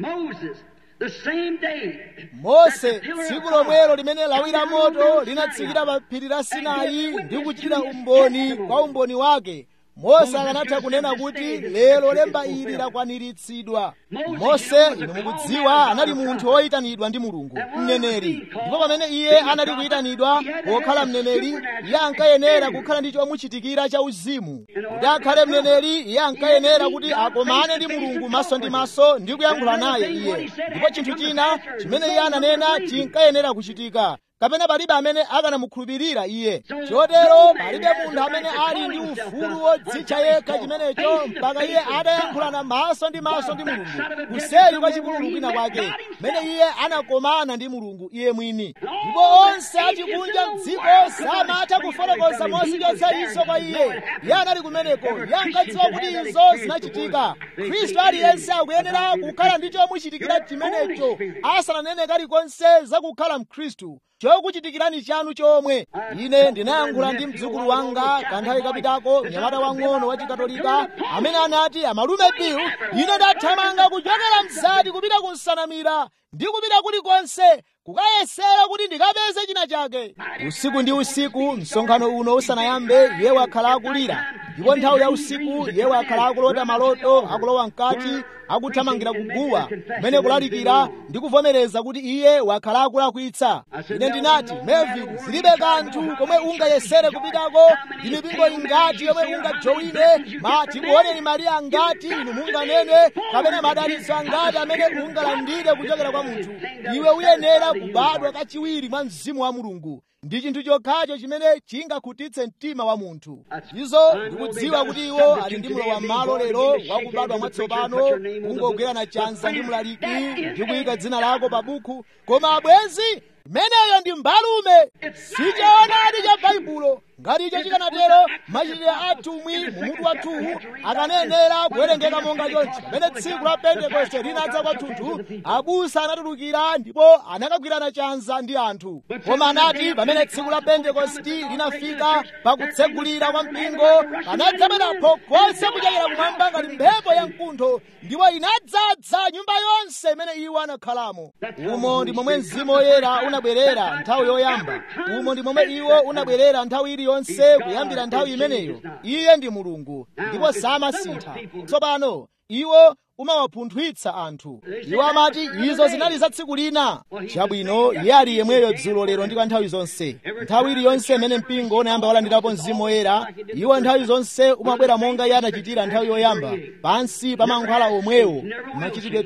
mose tsiku lomwelo limene lawi la moto linatsikira pa phiri la sinai ndi kuchitira umboni kwa umboni wake mose akanatha kunena kuti lero lemba ili lakwaniritsidwa mose inu mukudziwa anali munthu woyitanidwa ndi mulungu mneneri ndipo pamene iye anali kuyitanidwa pokhala mneneri iye ankayenera kukhala ndi chomuchitikira cha uzimu kuti akhale mneneri iye ankayenera kuti akomane ndi mulungu maso ndi maso ndi kuyankhula naye iye ndipo chinthu china chimene iye ananena chinkayenera kuchitika kapena palibe amene akanamukhulupirira iye chotero palibe munthu amene ali ndi ufulu wodzitcha yekha chimenecho mpaka iye atayankhulana maso ndi maso ndi mulungu kuseri kwa chipululu kwina kwake mmene iye anakomana ndi mulungu iye mwini ndipo onse achikunja mdziko samatha kufotokoza mosichotsa izo kwa iye iye anali kumeneko iye ankadziwa kuti izo zinachitika khristu aliyense akuyenera kukhala ndi chomuchitikira chimenecho asananene kalikonse zakukhala mkhristu chokuchitikirani chanu chomwe ine ndinayankhula ndi mdzukulu wanga kanthawi kapitako mnyamata wang'ono wa chikatolika amene anati amalume bill ine ndathamanga kuchokera mzati kupita ku nsanamira ndi kupita kulikonse kukayesera kuti ndikapeze china chake usiku ndi usiku msonkhano uno usanayambe iye wakhala akulira ndipo nthawi ya usiku iye wakhala akulota maloto akulowa mkati akuthamangira kuguwa kumene kulalikira ndi kuvomereza kuti iye wakhala akulakwitsa ine ndinati melvin zilibe kanthu komwe ungayesere kupitako ndi mipingo ingati yomwe ungajowine matikuoneni mariya angati inu munganene kapena madalitso angati amene ungalandire kuchokera kwa munthu iwe uyenera kubadwa kachiwiri mwa mzimu wa mulungu ndi chinthu chokhacho chimene chingakhutitse mtima wa munthu izo ndikudziwa kuti iwo ali ndi mlowa m'malo lero wakubadwa mwatsopano kungogwerana chanza ndi mlaliki ndi kuyika dzina lako pa buku koma abwenzi imeneyo ndi mbalume sichoonadi cha baibulo ngati icho chikanatero machitidwe atumwi mumutu wa 2 akanenera kuwerengeka monga chonchi pamene tsiku la pentekoste linadza kwathunthu abusa anatulukira ndipo anakagwirana chanza ndi anthu koma anati pamene tsiku la pentekosti linafika pakutsegulira kwa mpingo panadzabwera phokoso kuchokera kumwamba ngati mphepo ya mkuntho ndipo inadzadza nyumba yonse imene iwo anakhalamo umo ndi momwe mzimu woyera unabwerera nthawi yoyamba umo ndi momwe iwo unabwerera nthawi iliyonse kuyambira nthawi imeneyo iye ndi mulungu ndipo samasintha tsopano iwo umawapunthwitsa anthu iwo amati izo zinali za tsiku lina chabwino iye ali yemweyo dzulo lero ndi kwa nthawi zonse nthawi iliyonse imene mpingo unayamba walandirapo mzimu woyera iwo nthawi zonse umabwera monga iye anachitira nthawi yoyamba pansi pa mankhwala omwewo machitidwe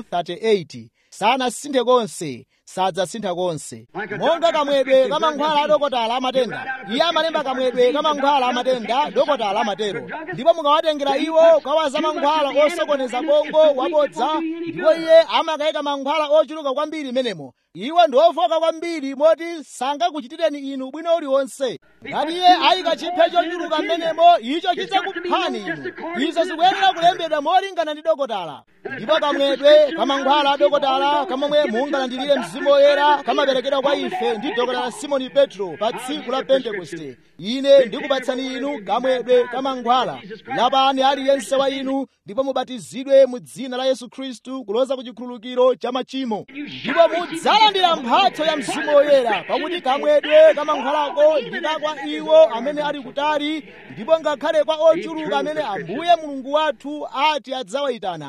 238 sanasinthe konse sadzasintha konse monga kamwedwe kamankhwala adokotala amatenda iye amalemba kamwedwe kamankhwala amatenda dokotala amatero ndipo mukawatengera iwo kawaza mankhwala osokoneza bongo wabodza ndipo iye amakayika mankhwala ochuluka kwambiri menemo iwo ndi ofoka kwambiri moti sangakuchitireni inu bwino uliwonse ngati iye ayika chiphe chochuluka mmenemo icho chidzakuphani inu izo zikuyenera kulembedwa molingana ndi dokotala ndipo kamwedwe kamankhwala adokotala kamomwe mungalandirire mzimu woyera kamaperekedwa kwa ife ndi dokotala simoni petro pa tsiku la pentekoste ine ndikupatsani inu kamwedwe kamankhwala lapani aliyense wa inu ndipo mubatizidwe mu dzina la yesu khristu kuloza ku chikhululukiro cha machimo ndipo mudzalandira mphatso ya mzimu woyera pakuti kamwedwe kamankhwalako ndikakwa iwo amene ali kutali ndipo ngakhale kwa ochuluka amene ambuye mulungu wathu ati adzawayitana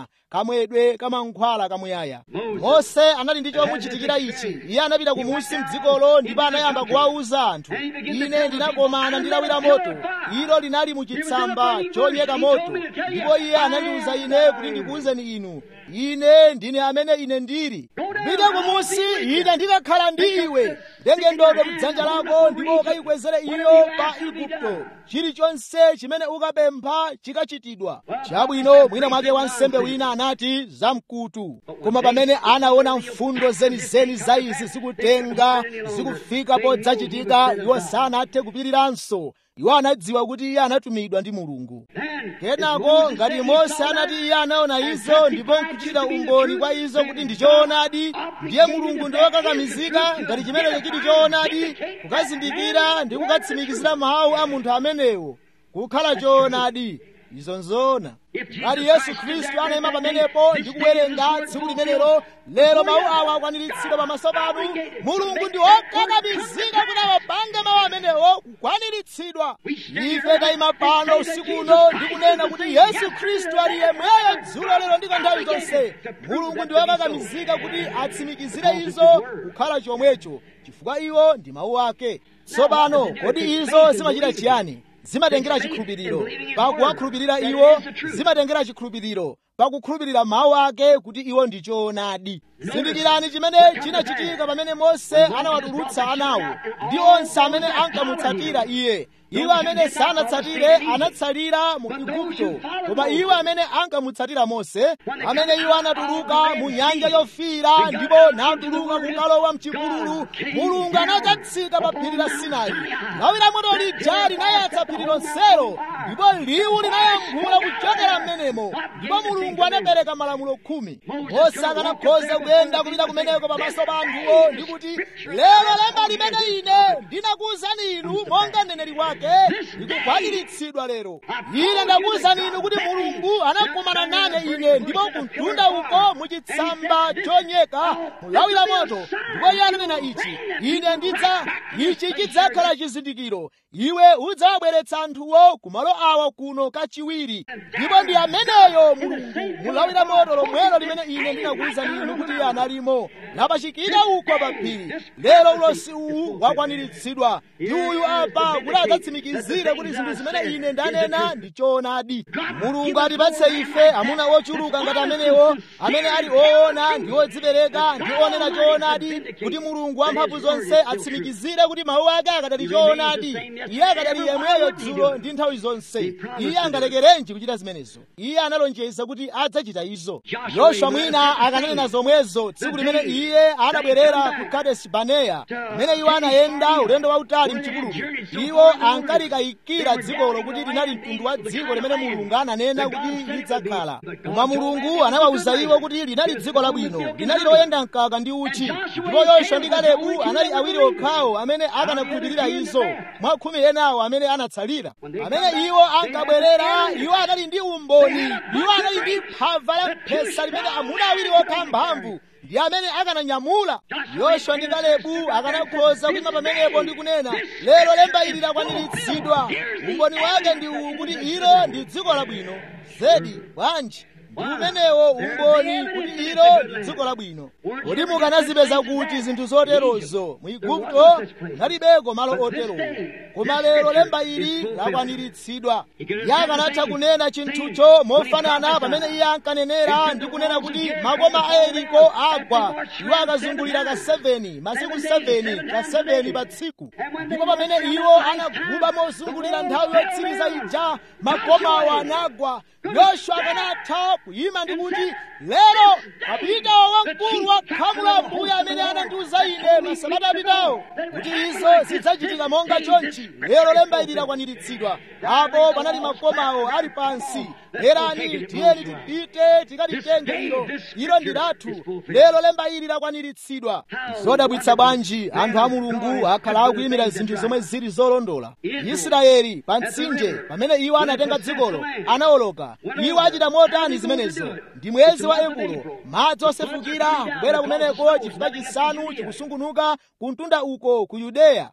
kamwedwe kamankhwala kamuyaya mose anali ndi chomuchitikira ichi iye anapita kumusi mdzikolo ndipo anayamba kuwawuza anthu ine ndinakomana ndi lawi la moto ilo linali muchitsamba chonyeka moto ndipo iye anandiwuza ine kuti ndikuwuzeni inu ine ndine amene ine ndili pita kumusi ine ndikakhala ndi iwe tenge ndodo mdzanja lako ndipo ukayikwezere iyo pa igupto chilichonse chimene ukapempha chikachitidwa chabwino mwina mwake wansembe wina anati zamkutu koma pamene anaona mfundo zenizeni za izi zikutenga zikufika podzachitika iwo sanathe kupiriranso iwo anadziwa kuti iye anatumidwa ndi mulungu kenako ngati mose anati iye anaona izo ndipo nkuchitira umboni kwa izo kuti ndi choonadi ndiye mulungu ndi wokakamizika ngati chimenecho chili choonadi kukazindikira ndi kukatsimikizira mawu a munthu amenewo kukhala choonadi izo nzoona ngati yesu khristu anayima pamenepo ndi kuwerenga tsiku limenelo lero mawu awa akwaniritsidwa pamaso panu mulungu ndi wokakamizika kuti awapange mawu amenewo kukwaniritsidwa ife tayima pano usiku uno ndi kunena kuti yesu khristu ali yemweyo dzulo lero ndi nthawi zonse mulungu ndi wokakamizika kuti atsimikizire izo kukhala chomwecho chifukwa iwo ndi mawu ake tsopano kodi izo zimachita chiyani zimatengera chikhulupiriro pakuwakhulupirira iwo zimatengera chikhulupiriro pakukhulupirira mawu ake kuti iwo ndi choonadi zindikirani chimene chinachitika pamene mose anawatulutsa anawo ndi onse amene ankamutsatira iye iwo amene sanatsatire anatsalira mu igupto koma iwo amene ankamutsatira mose amene iwo anatuluka mu nyanja yofiira ndipo natuluka kukalowa mchipululu mulungu anadzatsika pa phiri la sinai lawi la moto lija linayatsa phiri lonselo ndipo liwu linayankhula kuchokera m'menemo ndipo mulungu anapereka malamulo khumi mose akanakhoza kuyenda kupita kumeneko pamaso pa anthuwo ndi kuti lero lemba limene ine ndinakuwuzani inu monga mneneri wake likukwaniritsidwa lero ine ndakuwuzani inu kuti mulungu anakumana nane ine ndipo kumtunda uko muchitsamba chonyeka mulawi la moto ndipo iye ananena ichi ine ndidza ichi chidzakhala chizindikiro iwe udzawabweretsa anthuwo kumalo awa kuno kachiwiri ndipo ndi ameneyo mulungu mulawi la moto lomwelo limene ine ndinakuwuzani inu kuti iye analimo lapachikira uko pa phiri lero ulosi uwu wakwaniritsidwa ndi uyu apa kuti adzatsimikizire kuti zinthu zimene ine ndanena ndi choonadi mulungu atipatse ife amuna ochuluka ngati amenewo amene ali oona ndi odzipereka ndi onena choonadi kuti mulungu wamphamvu zonse atsimikizire kuti mawu ake akadali choonadi iye akadali yemweyo dzulo ndi nthawi zonse iye angalekerenji kuchita zimenezo iye analonjeza kuti adzachita izo yoswa mwina akananena zomwezo tsiku limene iye anabwerera ku kadesi baneya kumene iwo anayenda ulendo wautali mchipululu iwo ankalikayikira dzikolo kuti linali mtundu wa dziko limene mulungu ananena kuti lidzakhala koma mulungu anawawuza iwo kuti linali dziko labwino linali loyenda mkaka ndi uchi ndipo yoswa ndi kalebu anali awiri okhawo amene akanakhulupirira izo mwa khumi enawo amene anatsalira amene iwo ankabwerera iwo anali ndi umboni iwo anali ndi phava la mphesa limene amuna awiri okha mphamvu ndi amene akananyamula yoswa ndi kalebu akanakhoza kuyima pamenepo ndi kunena lero lemba ili lakwaniritsidwa umboni wake ndi uwu kuti ilo ndi dziko labwino zedi bwanji ndi umenewo umboni kuti ilo ndi dziko labwino kodi mukanazipeza kuti zinthu zoterozo mu igupto kunalibeko malo oterowo koma lero lemba ili lakwaniritsidwa iye akanatha kunena chinthucho mofanana pamene iye ankanenera ndi kunena kuti makoma a yeriko agwa iwo akazungulira ka 7 masiku 7 ka 7 pa tsiku ndipo pamene iwo anaguba mozungulira nthawi yotsiriza ija makomawo anagwa yoswa akanatha kuyima ndi kuti lero apitawo wamkulu wa khamu la mbuye amene anandiuza ine masabata apitawo kuti izo zidzachitika monga chonchi lero lemba ili lakwaniritsidwa apo panali makomawo ali pansi lerani tiyeni tipite tikalitenge ilo ilo ndi lathu lero lemba ili lakwaniritsidwa zodabwitsa bwanji anthu a mulungu akhala akuyimira zinthu zomwe zili zolondola israeli pa mtsinje pamene iwo anatenga dzikolo anawoloka iwo achita motani zimene zimenezo ndi mwezi wa epulo madzi osefukira kubwera kumeneko chifukwa chisanu chikusungunuka kuntunda uko ku yudeya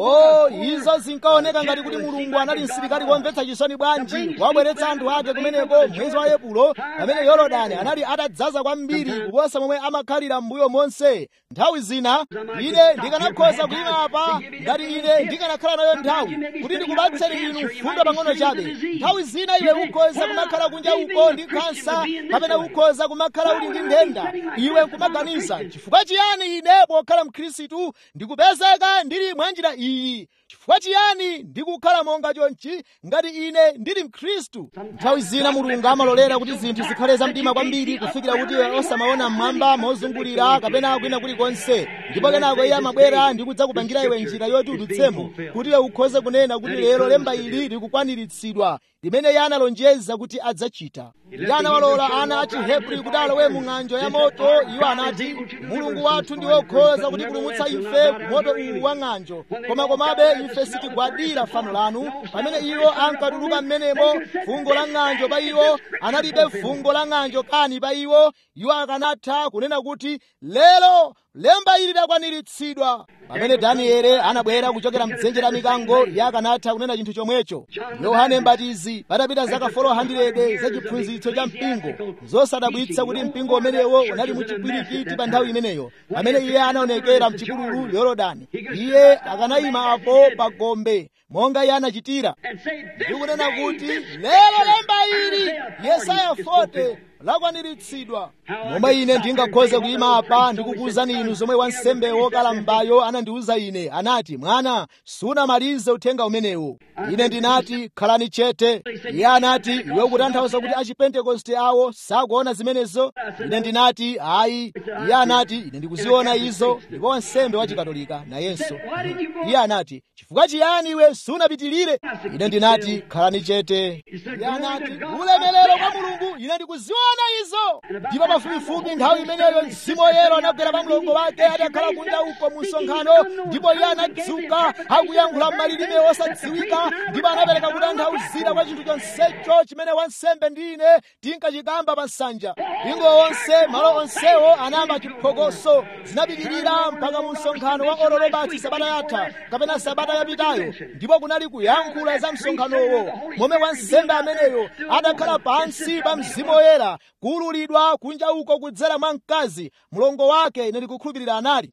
o izo zinkaoneka ngati kuti mulungu anali msilikali womvetsa chisoni bwanji wabweretsa anthu ake kumeneko mwezi wa epulo pamene yorodani anali atadzaza kwambiri kuposa momwe amakhalira m'mbuyo monse nthawi zina ine ndikanakhoza kuyima apa ngati ine ndikanakhala nayo nthawi kuti ndikupatseni inu mfundo pang'ono chabe nthawi zina iwe ukhoza kumakhala kunja uko ndi khansa kapena ukhoza kumakhala uli ndi nthenda iwe nkumaganiza chifukwa chiyani ine pokhala mkhristu ndikupezeka ndili mwa njira iyi chifukwa chiyani ndikukhala monga chonchi ngati ine ndili mkhristu nthawi zina mulungu amalolera kuti zinthu zikhale zamdima kwambiri kufikira kuti iwe osamaona mmwamba mozungulira kapena kwina kulikonse ndipo kenako iye amabwera ndi kudzakupangira iwe njira yoti udutsemo kuti iwe ukhoze kunena kuti lero lemba ili likukwaniritsidwa limene iye analonjeza kuti adzachita iye anawalola ana a chihebri kuti alowe mu ng'anjo ya moto iwo anati mulungu wathu ndi wokhoza kutipulumutsa ife ku moto uwu wa ng'anjo koma komabe ife sitigwadira fano lanu pamene iwo ankatuluka m'menemo fungo la ng'anjo pa iwo analibe fungo la ng'anjo kani pa iwo iwo akanatha kunena kuti lero lemba ili lakwaniritsidwa pamene daniele anabwera kuchokera mdzenje la mikango iye akanatha kunena chinthu chomwecho yohane mbatizi patapita zaka 400 za chiphunzitso cha mpingo zosadabwitsa kuti mpingo umenewo unali muchipwirikiti pa nthawi imeneyo pamene iye anaonekera mchipululu yorodani iye akanayima apo pa gombe monga iye anachitira ndikunena kuti lero lemba ili yesaya 40 lakwaniritsidwa momwe ine ndingakhoze kuyima apa ndikukuwuzani inu zomwe wansembe wokalambayo anandiwuza ine anati mwana sunamalize uthenga umenewo ine ndinati khalani chete iye anati iwe ukutanthauza kuti achipentekoste awo sakuona zimenezo ine ndinati ayi iye anati ine ndikuziona izo ndipo wansembe wachikatolika nayenso iye anati chifukwa chiyani iwe sunapitirire ine ndinati khalani chete iye anati ulemelero kwa mulungu ine ndikuziona izo ndipo pafupifupi nthawi imeneyo mzimu woyera anagwera pa mlongo wake adakhala kunja uko mu msonkhano ndipo iye anadzuka akuyankhula m'malilime osadziwika ndipo anapereka kutanthauzira kwa chinthu chonsecho chimene wansembe ndi ine tinkachikamba pa nsanja mpingo onse malo onsewo anayamba chiphokoso zinapitirira mpaka mu msonkhano wa orolobati sabata yatha kapena sabata yapitayo ndipo kunali kuyankhula za msonkhanowo momwe wansembe ameneyo adakhala pansi pa mzimu woyera kuululidwa kunja uko kudzera mwa mkazi mlongo wake ine ndikukhulupirira anali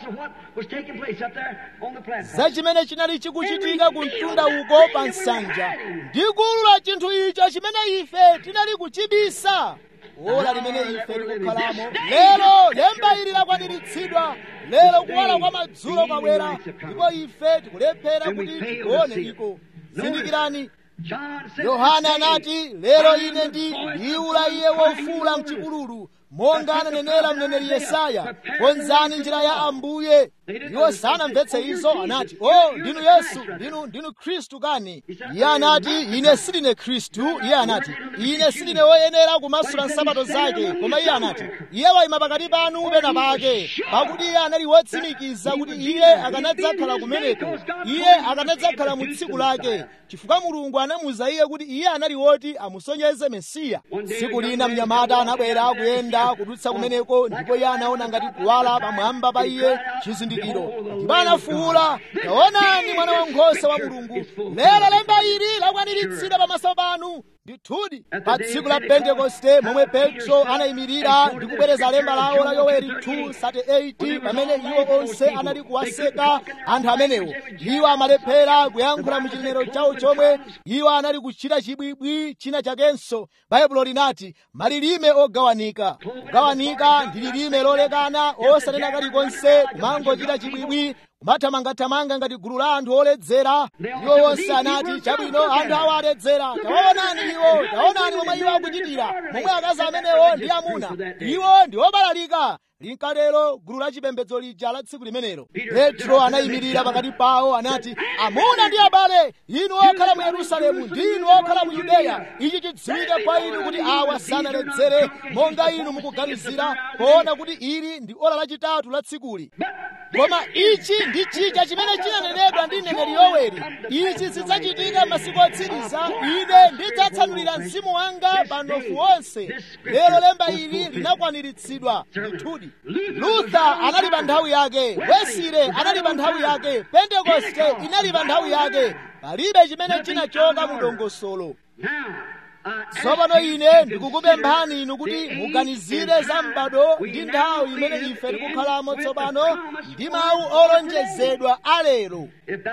za chimene chinali chikuchitika ku mtunda uko pa nsanja ndikuulula chinthu icho chimene ife tinali kuchibisa ola limene ife tikukhalamo lero lemba ili lakwaniritsidwa lero kuwala kwa madzulo kwabwera ndipo ife tikulephera kuti tione iko zindikirani yohane anati lero ine ndi liwu la iye wofuula mchipululu monga ananenera mneneri yesaya konzani njira ya ambuye iwo sanamvetse izo anati o oh, ndinu yesu ndinu ndinu khristu kani iye anati ine sindine khristu iye anati ine sindine woyenera kumasula nsapato zake koma iye anati iye wayima pakati panu pena pake pakuti iye anali wotsimikiza kuti iye akanadzakhala kumeneko iye akanadzakhala mu tsiku lake chifukwa mulungu anamuza iye kuti iye anali woti amusonyeze mesiya tsiku lina mnyamata anabwera akuyenda kudutsa kumeneko ndipo iye anaona ngati kuwala pamwamba pa iye chizindikiro ndipo anafuwula taonani mwana wankhosa wa mulungu lero lemba ili lakwaniritsidwa pamaso panu ndithudi pa tsiku la pentekoste momwe petro anayimirira ndi kubwereza lemba lawo la yoweri 2:38 pamene iwo onse anali kuwaseka anthu amenewo iwo amalephera kuyankhula mu chinenero chawo chomwe iwo anali kuchita chibwibwi china chakenso baibulo linati malilime ogawanika kugawanika ndi lilime lolekana osanena kalikonse kumangochita chibwibwi kumathamangathamanga ngati gulu la anthu oledzera iwo onse anati chabwino anthu awo aledzera taonani iwo taonani momwe iwo akuchitira momwe akazi amenewo ndi amuna iwo ndi obalalika linkatero gulu la chipembedzo lija la tsiku limenelo petro anayimirira pakati pawo anati amuna ndi abale inu okhala mu yerusalemu ndi inu okhala mu yudeya ichi chidziwike kwa inu kuti awa sanaledzere monga inu mukuganizira poona kuti ili ndi ola lachitatu la tsikuli koma ichi ndi chija chimene chinanenedwa ndi mneneri yoweri ichi zidzachitika masiku otsiriza ine ndidzatsanulira mzimu wanga pa mnofu wonse lero lemba ili linakwaniritsidwa ndithudi lutha anali pa nthawi yake wesire anali pa nthawi yake pentekoste inali pa nthawi yake palibe chimene chinachoka mu dongosolo tsopano ine ndikukupemphani inu kuti muganizire za m'bado ndi nthawi imene ife tikukhalamo tsopano ndi mawu olonjezedwa alero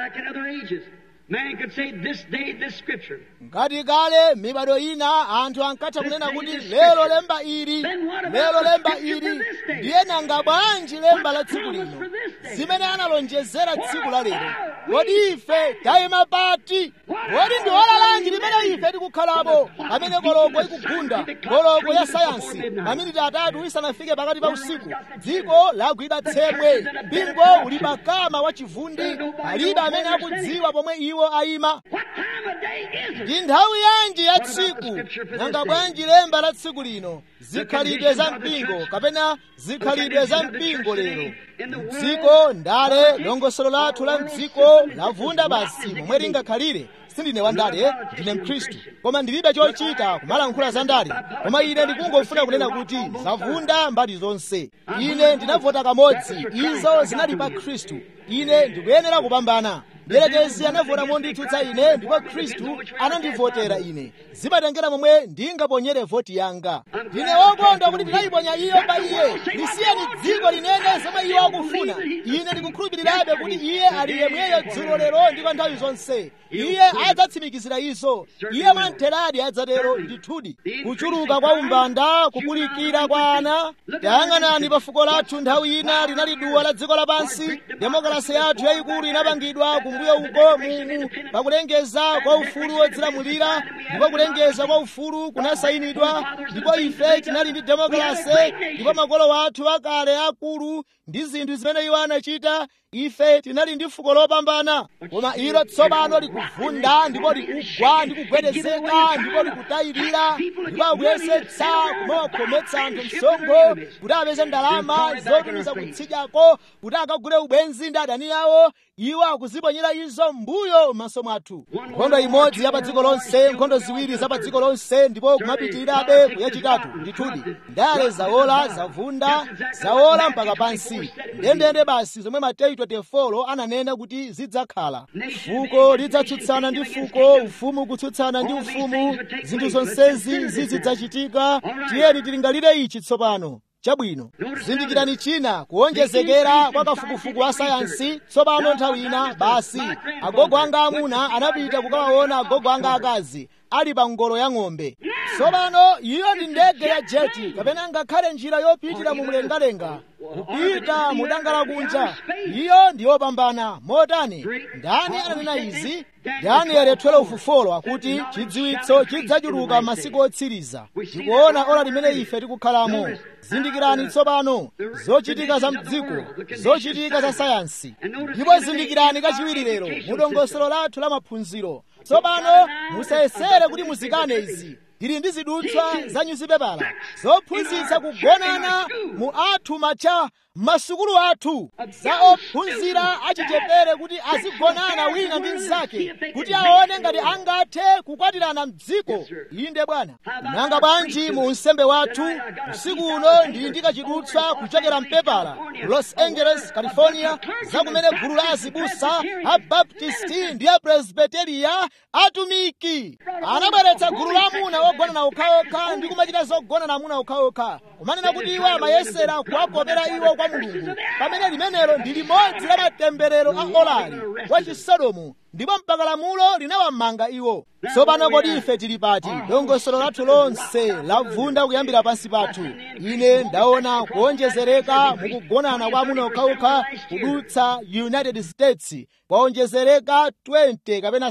Man could say this day, this scripture. ngati kale mibado ina anthu ankatha kunena kuti lero lemba ili lero lemba ili ndiye nanga bwanji lemba la tsiku lino zimene analonjezera tsiku la lero kodi ife tayima pati kodi ndi ola lanji limene ife tikukhalapo pamene koloko ikugunda koloko ya sayansi maminiti atatu isanafike pakati pa usiku dziko lagwidwa tsemwe mpingo uli pakama wa chivundi palibe amene akudziwa pomwe iwo ayima What time of day is it? ndi nthawi yanji ya tsiku nanga bwanji lemba la tsiku lino zikhalidwe za mpingo kapena zikhalidwe za mpingo lero mdziko ndale dongosolo lathu la mdziko lavunda basi momwe lingakhalire sindine wandale ndine mkhristu koma ndilibe chochita kumalankhula za ndale koma ine ndikungofuna kunena kuti zavunda mbali zonse ine ndinavota kamodzi izo zinali pa khristu ine ndikuyenera kupambana mdierekezi anavota monditsutsa ine ndipo khristu anandivotera ine zimatengera momwe ndingaponyere voti yanga ndine wokondwa kuti ndinayiponya iyo pa iye lisiyeni dziko linene zomwe iwo akufuna ine ndikukhulupirirabe kuti iye ali yemweyo dzulo lero ndi kwa nthawi zonse iye adzatsimikizira izo iye mwamtheradi adzatero ndithudi kuchuluka kwa umbanda kukulikira kwa ana tayang'anani pa fuko lathu nthawi ina linali duwa la dziko lapansi demokrasi yathu yayikulu inapangidwa kumbuyo uko mumu pakulengeza kwa ufulu wodzilamulira ndipo kulengeza kwa ufulu kunasayinidwa ndipo ife tinali ndi demokrasi ndipo makolo athu akale akulu ndi zinthu zimene iwo anachita ife tinali ndi fuko lopambana koma ilo tsopano likuvunda ndipo likugwa ndi kugwedezeka ndipo likutayirira ndipo akuyesetsa kumawakhometsa anthu msonkho kuti apeze ndalama zotumiza kutsidyako kuti akagule ubwenzi ndi adani awo iwo akuziponyera izo mbuyo m'maso mwathu nkhondo imodzi ya pa dziko lonse nkhondo ziwiri za pa dziko lonse ndipo kumapitirirabe kuyachitatu ndithudi ndale zawola zavunda zawola mpaka pansi ndendende basi zomwe mateyu 24 ananena kuti zidzakhala fuko lidzatsutsana ndi fuko ufumu kutsutsana ndi ufumu zinthu zonsezi zizidzachitika tiyeni tilingalire ichi tsopano chabwino zindikirani china kuonjezekera kwa kafukufuku wa sayansi tsopano nthawi ina basi agogo anga amuna anapita kukawaona agogo anga akazi ali pa ngolo ya ng'ombe tsopano iyo ndi ndege ya jeti kapena ngakhale njira yopitira mu mlengalenga kupita mu danga lakunja iyo ndi yopambana motani ndani ananena izi danieli 12:4 akuti chidziwitso chidzachuluka masiku otsiriza tikuona ola limene ife tikukhalamo zindikirani tsopano zochitika za mdziko zochitika za sayansi ndipo zindikirani kachiwiri lero mu dongosolo lathu la maphunziro tsopano musayesere kuti muzikane izi tili ndi zidutswa za nyuzipepala zophunzitsa kugonana mu athu macha masukulu athu za ophunzira achichepere kuti azigonana wina ndi mnzake kuti aone ngati angathe kukwatirana mdziko inde bwana nanga bwanji mu unsembe wathu usiku uno ndili ndi kachidutswa kuchokera mpepala los angeles california za kumene gulu la azibusa abaptisti ndi apresbiteria atumiki anabweretsa gulu la amuna ogonana okhaokha ndi kumachita zogonana amuna okhaokha kumanena kuti iwo amayesera kuwakopera iwo kwa mulungu pamene limenelo ndi limodzi la matemberero a olali wa chisodomu ndipo mpaka lamulo linawamanga iwo tsopano kodi ife tili pati dongosolo lathu lonse lavunda kuyambira pansi pathu ine ndaona kuonjezereka mukugonana kwa amuna okhaokha kudutsa united states kwaonjezereka 20 kapena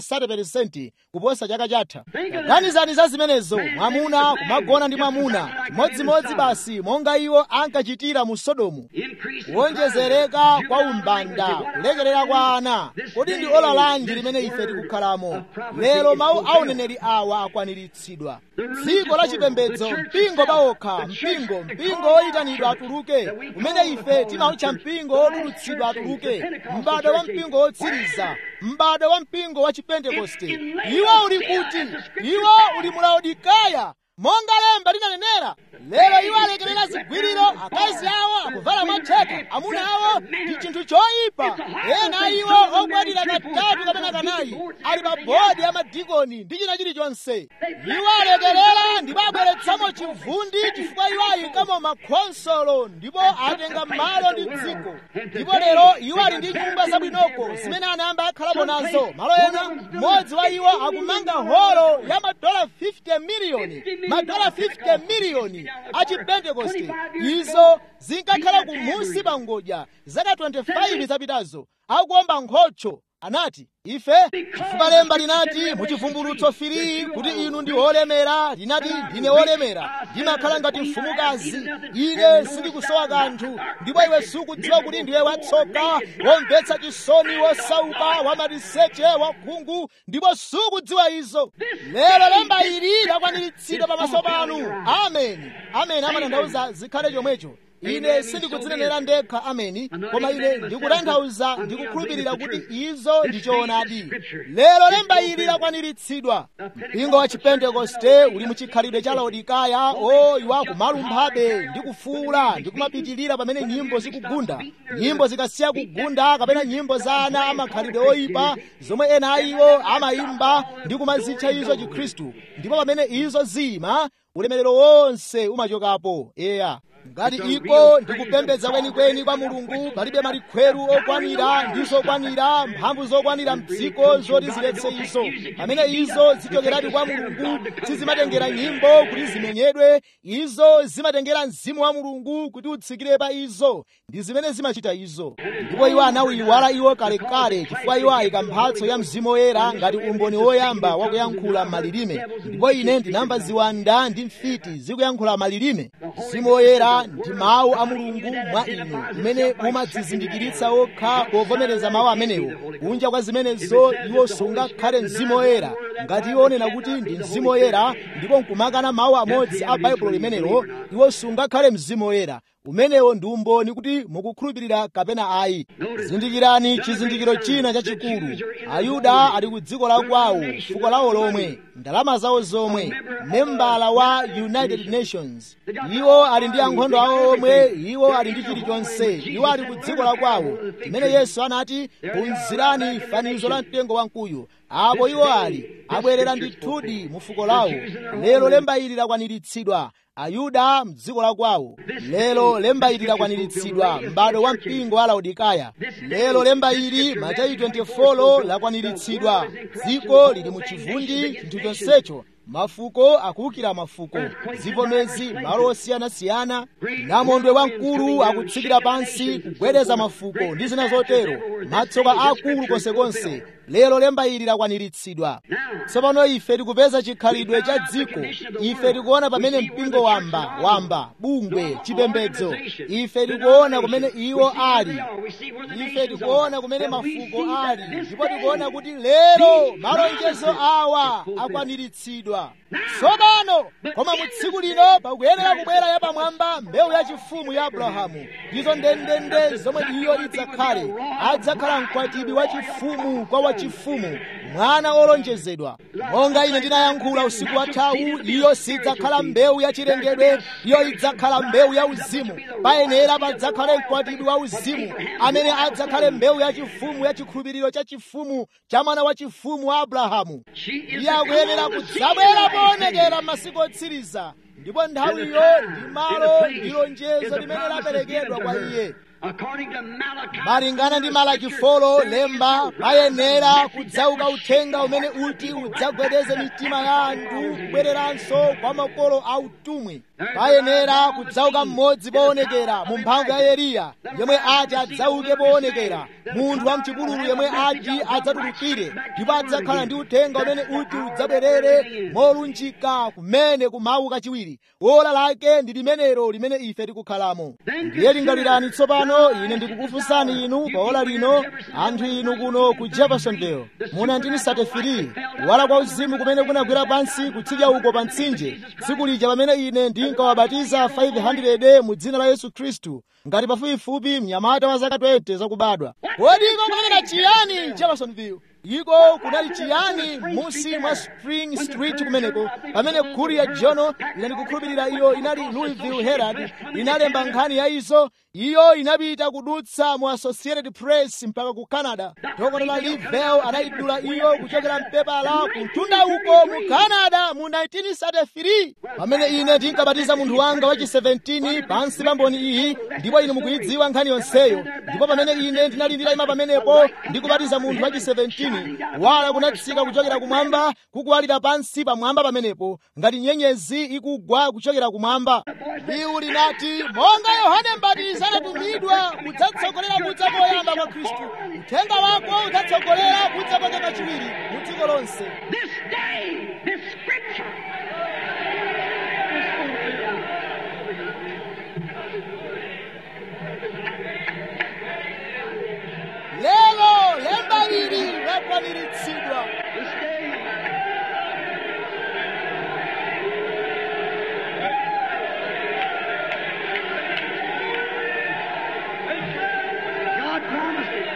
30 kuposa chaka chatha ganizani za zimenezo mwamuna kumagona ndi mwamuna chimodzimodzi basi monga iwo ankachitira mu sodomu kuonjezereka kwa umbanda kulekerera kwa ana kodi ndi ola lanji limene ife tikukhalamo lero mawu a uneneri awa akwaniritsidwa dziko la chipembedzo mpingo pawokha mpingo mpingo woyitanidwa atuluke umene ife timautcha mpingo wotulutsidwa atuluke m'bado wa mpingo wotsiriza m'bado wa mpingo wa chipentekoste iwo uli kuti iwo uli mu laodikaya monga lemba linanenera lero iwo alekerera zigwiriro akazi awo akuvala matheka amuna awo ndi chinthu choyipa ena iwo okwatira katatu kapena kanayi ali pa bodi ya madikoni ndi china chilichonse iwo alekerera ndipo abweretsamo chivundi chifukwa iwo ayikamo makhonsolo ndipo atenga malo ndi dziko ndipo lero iwo ali ndi nyumba zabwinoko zimene anayamba akhalapo nazo malo ena mmodzi wa iwo akumanga holo ya madola 50 miliyoni madola 50 miliyoni a chipentekoste izo zinkakhala kumunsi pa ngodya zaka 25 zapitazo akuomba nkhocho anati ife chifukwa lemba linati muchivumbulutso firiyi kuti inu ndi olemera linati ndine olemera ndimakhala ngati mfumukazi ine sindikusowa kanthu ndipo iwe sukudziwa kuti ndiwe watsoka womvetsa chisoni wosauka wamaliseche wakhungu ndipo sukudziwa izo lero lemba ili lakwaniritsidwa pamaso panu ameni ameni amatanthauza zikhale chomwecho ine sindikudzinenera ndekha ameni koma ine ndikutanthauza ndikukhulupirira kuti izo ndi choonadi lero lemba ili lakwaniritsidwa mpingo wa chipentekoste uli muchikhalidwe cha laodikaya o iwo akumalumphabe ndi kufuula ndi kumapitilira pamene nyimbo zikugunda nyimbo zikasiya kugunda kapena nyimbo za ana amakhalidwe oyipa zomwe ena a iwo amayimba ndi kumazitcha izo chikhristu ndipo pamene izo ziyima ulemerero wonse umachokapo eya ngati iko ndikupembedza kwenikweni kwa mulungu palibe malikhweru okwanira ndi zokwanira mphamvu zokwanira mdziko zoti ziletse izo pamene izo zichokeradi kwa mulungu sizimatengera nyimbo kuti zimenyedwe izo zimatengera mzimu wa mulungu kuti utsikire pa izo ndi zimene zimachita izo ndipo iwo anawiwala iwo kalekale chifukwa iwo ayika mphatso ya mzimu woyera ngati umboni woyamba wakuyankhula malilime ndipo ine ndinamva ziwanda ndi mfiti zikuyankhula malilime mzimu woyera ndi mawu a mulungu mwa inu umene mumadzizindikiritsa okha povomereza mawu amenewo kunja kwa zimenezo iwo sungakhale mzimu woyera ngati iwo onena kuti ndi mzimu woyera ndipo nkumakana mawu amodzi a baibulo limenelo iwo sungakhale mzimu woyera umenewo ndi umboni kuti mukukhulupirira kapena ayi zindikirani chizindikiro china chachikulu ayuda ali ku dziko la kwawo fuko lawo lomwe ndalama zawo zomwe membala wa united nations iwo ali ndi ankhondo awo omwe iwo ali ndi chilichonse iwo ali ku dziko la kwawo chimene yesu anati phunzirani fanizo la mtengo wamkuyu apo iwo ali abwerera ndithudi mu fuko lawo lero lemba ili lakwaniritsidwa ayuda mdziko la kwawo lero lemba ili lakwaniritsidwa m'bado wa mpingo wa laodikaya lero lemba ili mateyu 24 lakwaniritsidwa dziko lili mu chivundi chinthu chonsecho mafuko akuwukira mafuko zivomezi malo osiyanasiyana namondwe wamkulu akutsikira pansi kugwedeza mafuko ndi zina zotero matsoka akulu konsekonse lero lemba ili lakwaniritsidwa tsopano ife tikupeza chikhalidwe cha dziko ife tikuona pamene mpingo wamba wamba bungwe chipembedzo ife tikuona kumene iwo ali ife tikuona kumene mafuko ali ndipo tikuona kuti lero malonjezo awa akwaniritsidwa tsopano koma mu tsiku lino pakuyenera kubwera yapamwamba mbewu yachifumu ya abrahamu ndizo ndendende zomwe iyo idzakhale adzakhala mkwatibwi wachifumu kwa wachifumu mwana wolonjezedwa monga ine ndinayankhula usiku wathawu iyo sidzakhala mbewu yachilengedwe iyo idzakhala mbewu ya uzimu payenera padzakhale mkwatibwi wa uzimu amene adzakhale mbewu yachifumu ya chikhulupiriro cha chifumu cha mwana wa chifumu wa abrahamu iye akuyenera kudzabwera poonekera m'masiku otsiriza ndipo nthawiyo ndi malo ndi lonjezo limene laperekedwa kwa iye according to Malachi. malingana ndi malaki folo lemba payenera kudzauka uthenga umene uti udzagwedeze mitima ya anthu kubwereranso kwa makolo a utumwi payenera kudzauka mmodzi poonekera mu mphamvu ya eliya yemwe ati adzauke poonekera munthu wa mchipululu yemwe ati adzatulukire ndipo adzakhala ndi uthenga umene uti udzabwerere molunjika kumene kumawu kachiwiri ola lake ndi limenelo limene ife tikukhalamo ndiye lingalirani tsopano ine ndikukufunsani inu pa ola lino anthu inu kuno ku jeffersonville mu 1933 kuwala kwa uzimu kumene kunagwera pansi kutsidya uko pa mtsinje tsiku lija pamene ine ndinkawabatiza 500 mu dzina la yesu khristu ngati pafupifupi mnyamata wa zaka 20 zakubadwa kodi iko kunenera chiyani jeffersonville iko kunali chiyani musi mwa spring street kumeneko pamene khuri ya jono ine ndikukhulupirira iyo inali louisville herald inalemba nkhani ya izo iyo inapita kudutsa mu associated press mpaka ku canada dr livell anayidula iyo kuchokera mpepala kutunda uko mu canada mu 1933 pamene ine ndinkabatiza munthu wanga wachi 17 pansi pa mboni iyi ndipo ine mukuyidziwa nkhani yonseyo ndipo pamene ine ndinali nditayima pamenepo ndikubatiza munthu wachi 17 wala kunatsika kuchokera kumwamba kukuwalira pansi pamwamba pamenepo ngati nyenyezi ikugwa kuchokera kumwamba liwu linati monga yohane mbatizi anatumidwa kudzatsogolera kudza koyamba kwa khristu uthenga wako udzatsogolera kudza kwake kachiwiri mu dziko lonse This day, this scripture. lero lemba ili lakwaniritsidwa This day. God promised it.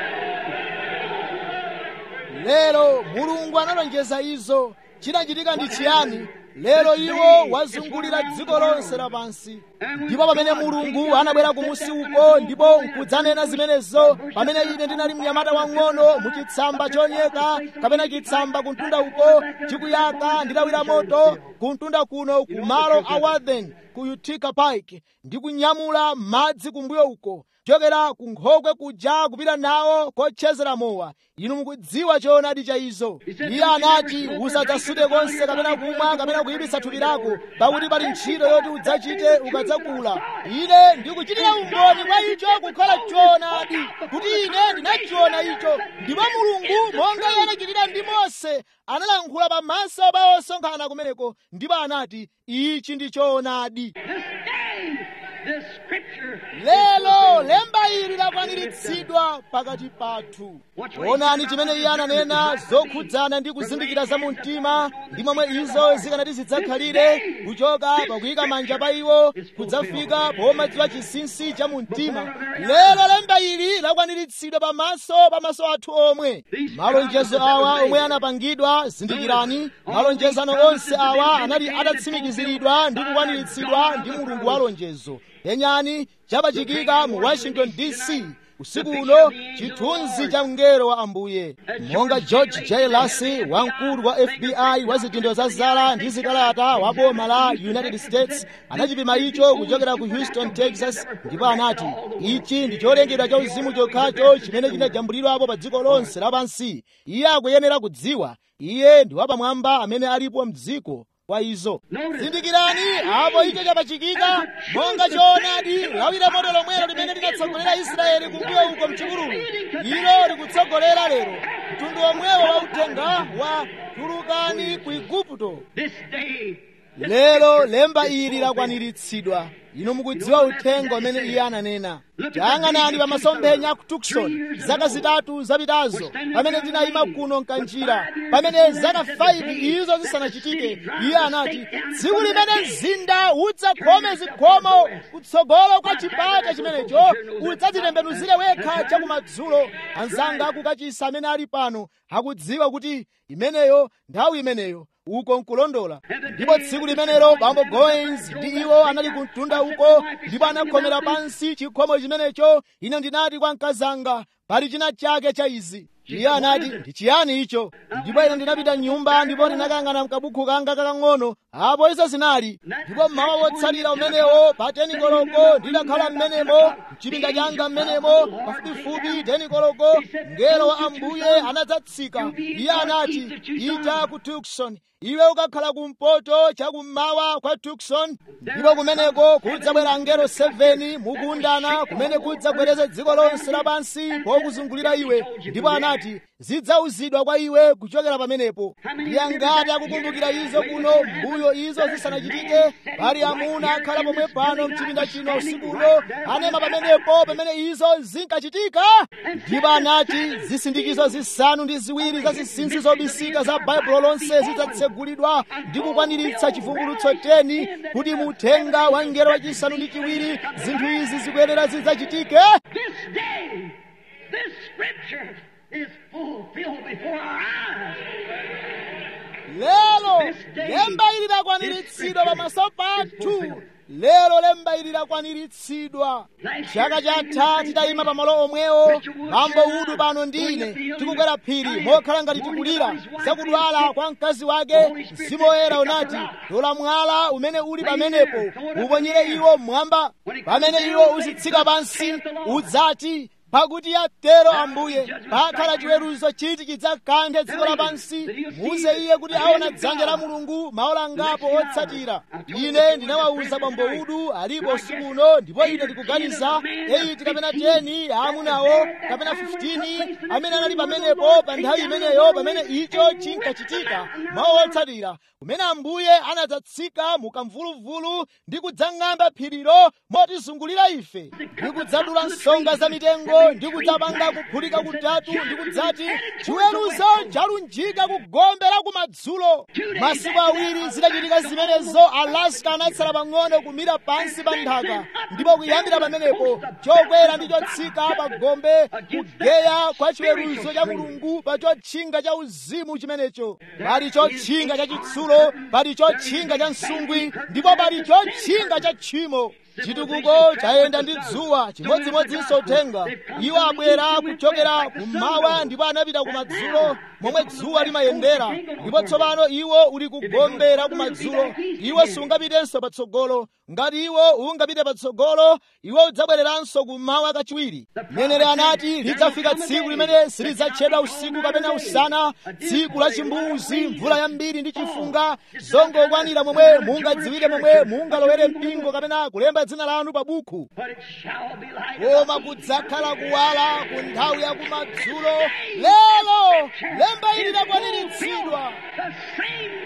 lero mulungu analonjeza izo chinachitika ndi chiyani lero iwo wazungulira dziko lonse lapansi ndipo pamene mulungu anabwera kumusi uko ndipo nkudzanena zimenezo pamene ine ndinali mnyamata wang'ono mu chitsamba chonyeka kapena chitsamba kuntunda uko chikuyaka ndilawira moto kuntunda kuno ku malo a warden ku utica pike ndi kunyamula madzi kumbuyo uko chokera ku nkhokwe kuja kupita nawo kotchezera mowa inu mukudziwa choonadi cha izo iye anati usadzasute konse kapena kumwa kapena kuyipitsa thupi lako pakuti pali ntchito yoti udzachite ukadzakula ine ndikuchitira umboni kwa icho kukhala choonadi kuti ine ndinachiona icho ndipo mulungu monga iye anachitira ndi mose analankhula pamaso pa osonkhana kumeneko ndipo anati ichi ndi choonadi This day, this scripture. lero lemba ili lakwaniritsidwa pakati pathu onani chimene iye ananena zokhudzana ndi kuzindikira za mumtima ndi momwe izo zikanati zidzakhalire kuchoka pakuyika manja pa iwo kudzafika pomadziwa chinsinsi cha mumtima lero lemba ili lakwaniritsidwa pamaso pamaso athu omwe malonjezo awa omwe anapangidwa zindikirani malonjezano onse awa anali atatsimikiziridwa ndi kukwaniritsidwa ndi mulungu wa lonjezo yenyani chapachikika mu washington dc usiku uno chithunzi cha mngelo wa ambuye monga george j lacy wamkulu wa fbi wa zitindo za zala ndi zikalata wa boma la united states anachipima icho kuchokera ku houston texas ndipo anati ichi ndi cholengedwa cha uzimu chokhacho chimene chinajambulidwapo pa dziko lonse lapansi iye akuyenera kudziwa iye ndi wapamwamba amene alipo mdziko kwa izo zindikirani apo icho chapachikika monga choonadi lawira moto lomwelo limene linatsogolera israeli kumbuyo uko mchipululu ilo likutsogolera lero mtundu omwewo wa uthenga wa tulukani ku igupto This day, lero lemba ili lakwaniritsidwa inu mukudziwa uthenga umene iye ananena tayang'anani pa masomphenya ku tukson zaka zitatu zapitazo pamene tinayima kuno mkanjira pamene zaka 5 izo zisanachitike iye anati tsiku limene mzinda udzakhome zikhomo kutsogolo kwa chipata chimenecho udzadzitembenuzire wekha chakumadzulo anzanga akukachisa amene ali pano akudziwa kuti imeneyo nthawi imeneyo uko nkulondola ndipo tsiku limenelo bambo goins ndi iwo anali kumtunda uko ndipo anakhomera pansi chikhomo chimenecho ine ndinati kwa mkazanga pali china chake cha izi iye anati ndi chiyani icho ndipo ine ndinapita mnyumba ndipo ndinakang'ana mkabukhu kanga kakang'ono apo izo zinali ndipo mmawa wotsatira umenewo pa teni koloko ndidakhala mmenemo mchipinda changa mmenemo pafupifupi teni koloko mngelo wa ambuye anadzatsika iye anati ita ku tukson iwe ukakhala kumpoto chakummawa kwa tukson ndipo kumeneko kudzabwera angelo 7 mukundana kumene kudzagwereze dziko lonse lapansi pokuzungulira iwe ndipo anati zidzauzidwa kwa iwe kuchokera pamenepo ndiye ngati akukumbukira izo kuno mbuyo izo zisanachitike pali amuna akhala pomwe pano mchipinda chino usikuno anema pamenepo pamene izo zinkachitika ndipo anati zisindikizo zisanu ndi ziwiri za zinsinsi zobisika za baibulo lonse zidzatsegulidwa ndi kukwaniritsa chivumbulutso 10 kuti muthenga wa ngelo wachisanu ndi chiwiri zinthu izi zikuyenera zidzachitike This day, this scripture is fulfilled before our eyes. lero lemba ili lakwaniritsidwa pamaso pathu lero lemba ili lakwaniritsidwa chaka chatha titayima pamalo omwewo bambo udu pano ndine tikukwera phiri mokhala ngati tikulira zakudwala kwa mkazi wake mzimu woyera unati tola mwala umene uli pamenepo uponyere iwo mmwamba pamene iwo uzitsika pansi udzati pakuti atero ambuye pakhala chiweruzo chiti chidzakanthe dziko lapansi muze iye kuti aona dzanja la mulungu maola ngapo otsatira ine ndinawawuza bambo udu alipo usiku uno ndipo ine ndikuganiza 8 kapena 10 aamunawo kapena 15 amene anali pamenepo pa nthawi imeneyo pamene icho chinkachitika mawu otsatira kumene ambuye anadzatsika mukamvuluvulu ndi kudzang'amba phirilo motizungulira ife ndi kudzadula nsonga za mitengo ndi kudzapanga kuphulika kutatu ndi kudzati chiweruzo chalunjika ku gombe la kumadzulo masiku awiri zidachitika zimenezo alaska anatsala pang'ono kumira pansi pa nthaka ndipo kuyambira pamenepo chokwera ndi chotsika pa gombe kugeya kwa chiweruzo cha mulungu pa chotchinga cha uzimu chimenecho pali chotchinga cha chitsulo pali chotchinga cha msungwi ndipo pali chotchinga cha tchimo chitukuko chayenda ndi dzuwa chimodzimodzinso uthenga iwo abwera kuchokera kummawa ndipo anapita kumadzulo momwe dzuwa limayendera ndipo tsopano iwo uli kugombera kumadzulo iwo sungapitenso patsogolo ngati iwo ungapite patsogolo iwo udzabwereranso kummawa kachiwiri mneneri anati lidzafika tsiku limene silidzatchedwa usiku kapena usana tsiku la chimbuzi mvula yambiri ndi chifunga zongokwanira momwe mungadziwire momwe mungalowere mpingo kapena kulemba dzina lanu pa buku But it shall be like koma kudzakhala kuwala ku nthawi ya kumadzulo lero lemba ili lakwaniritsidwa the same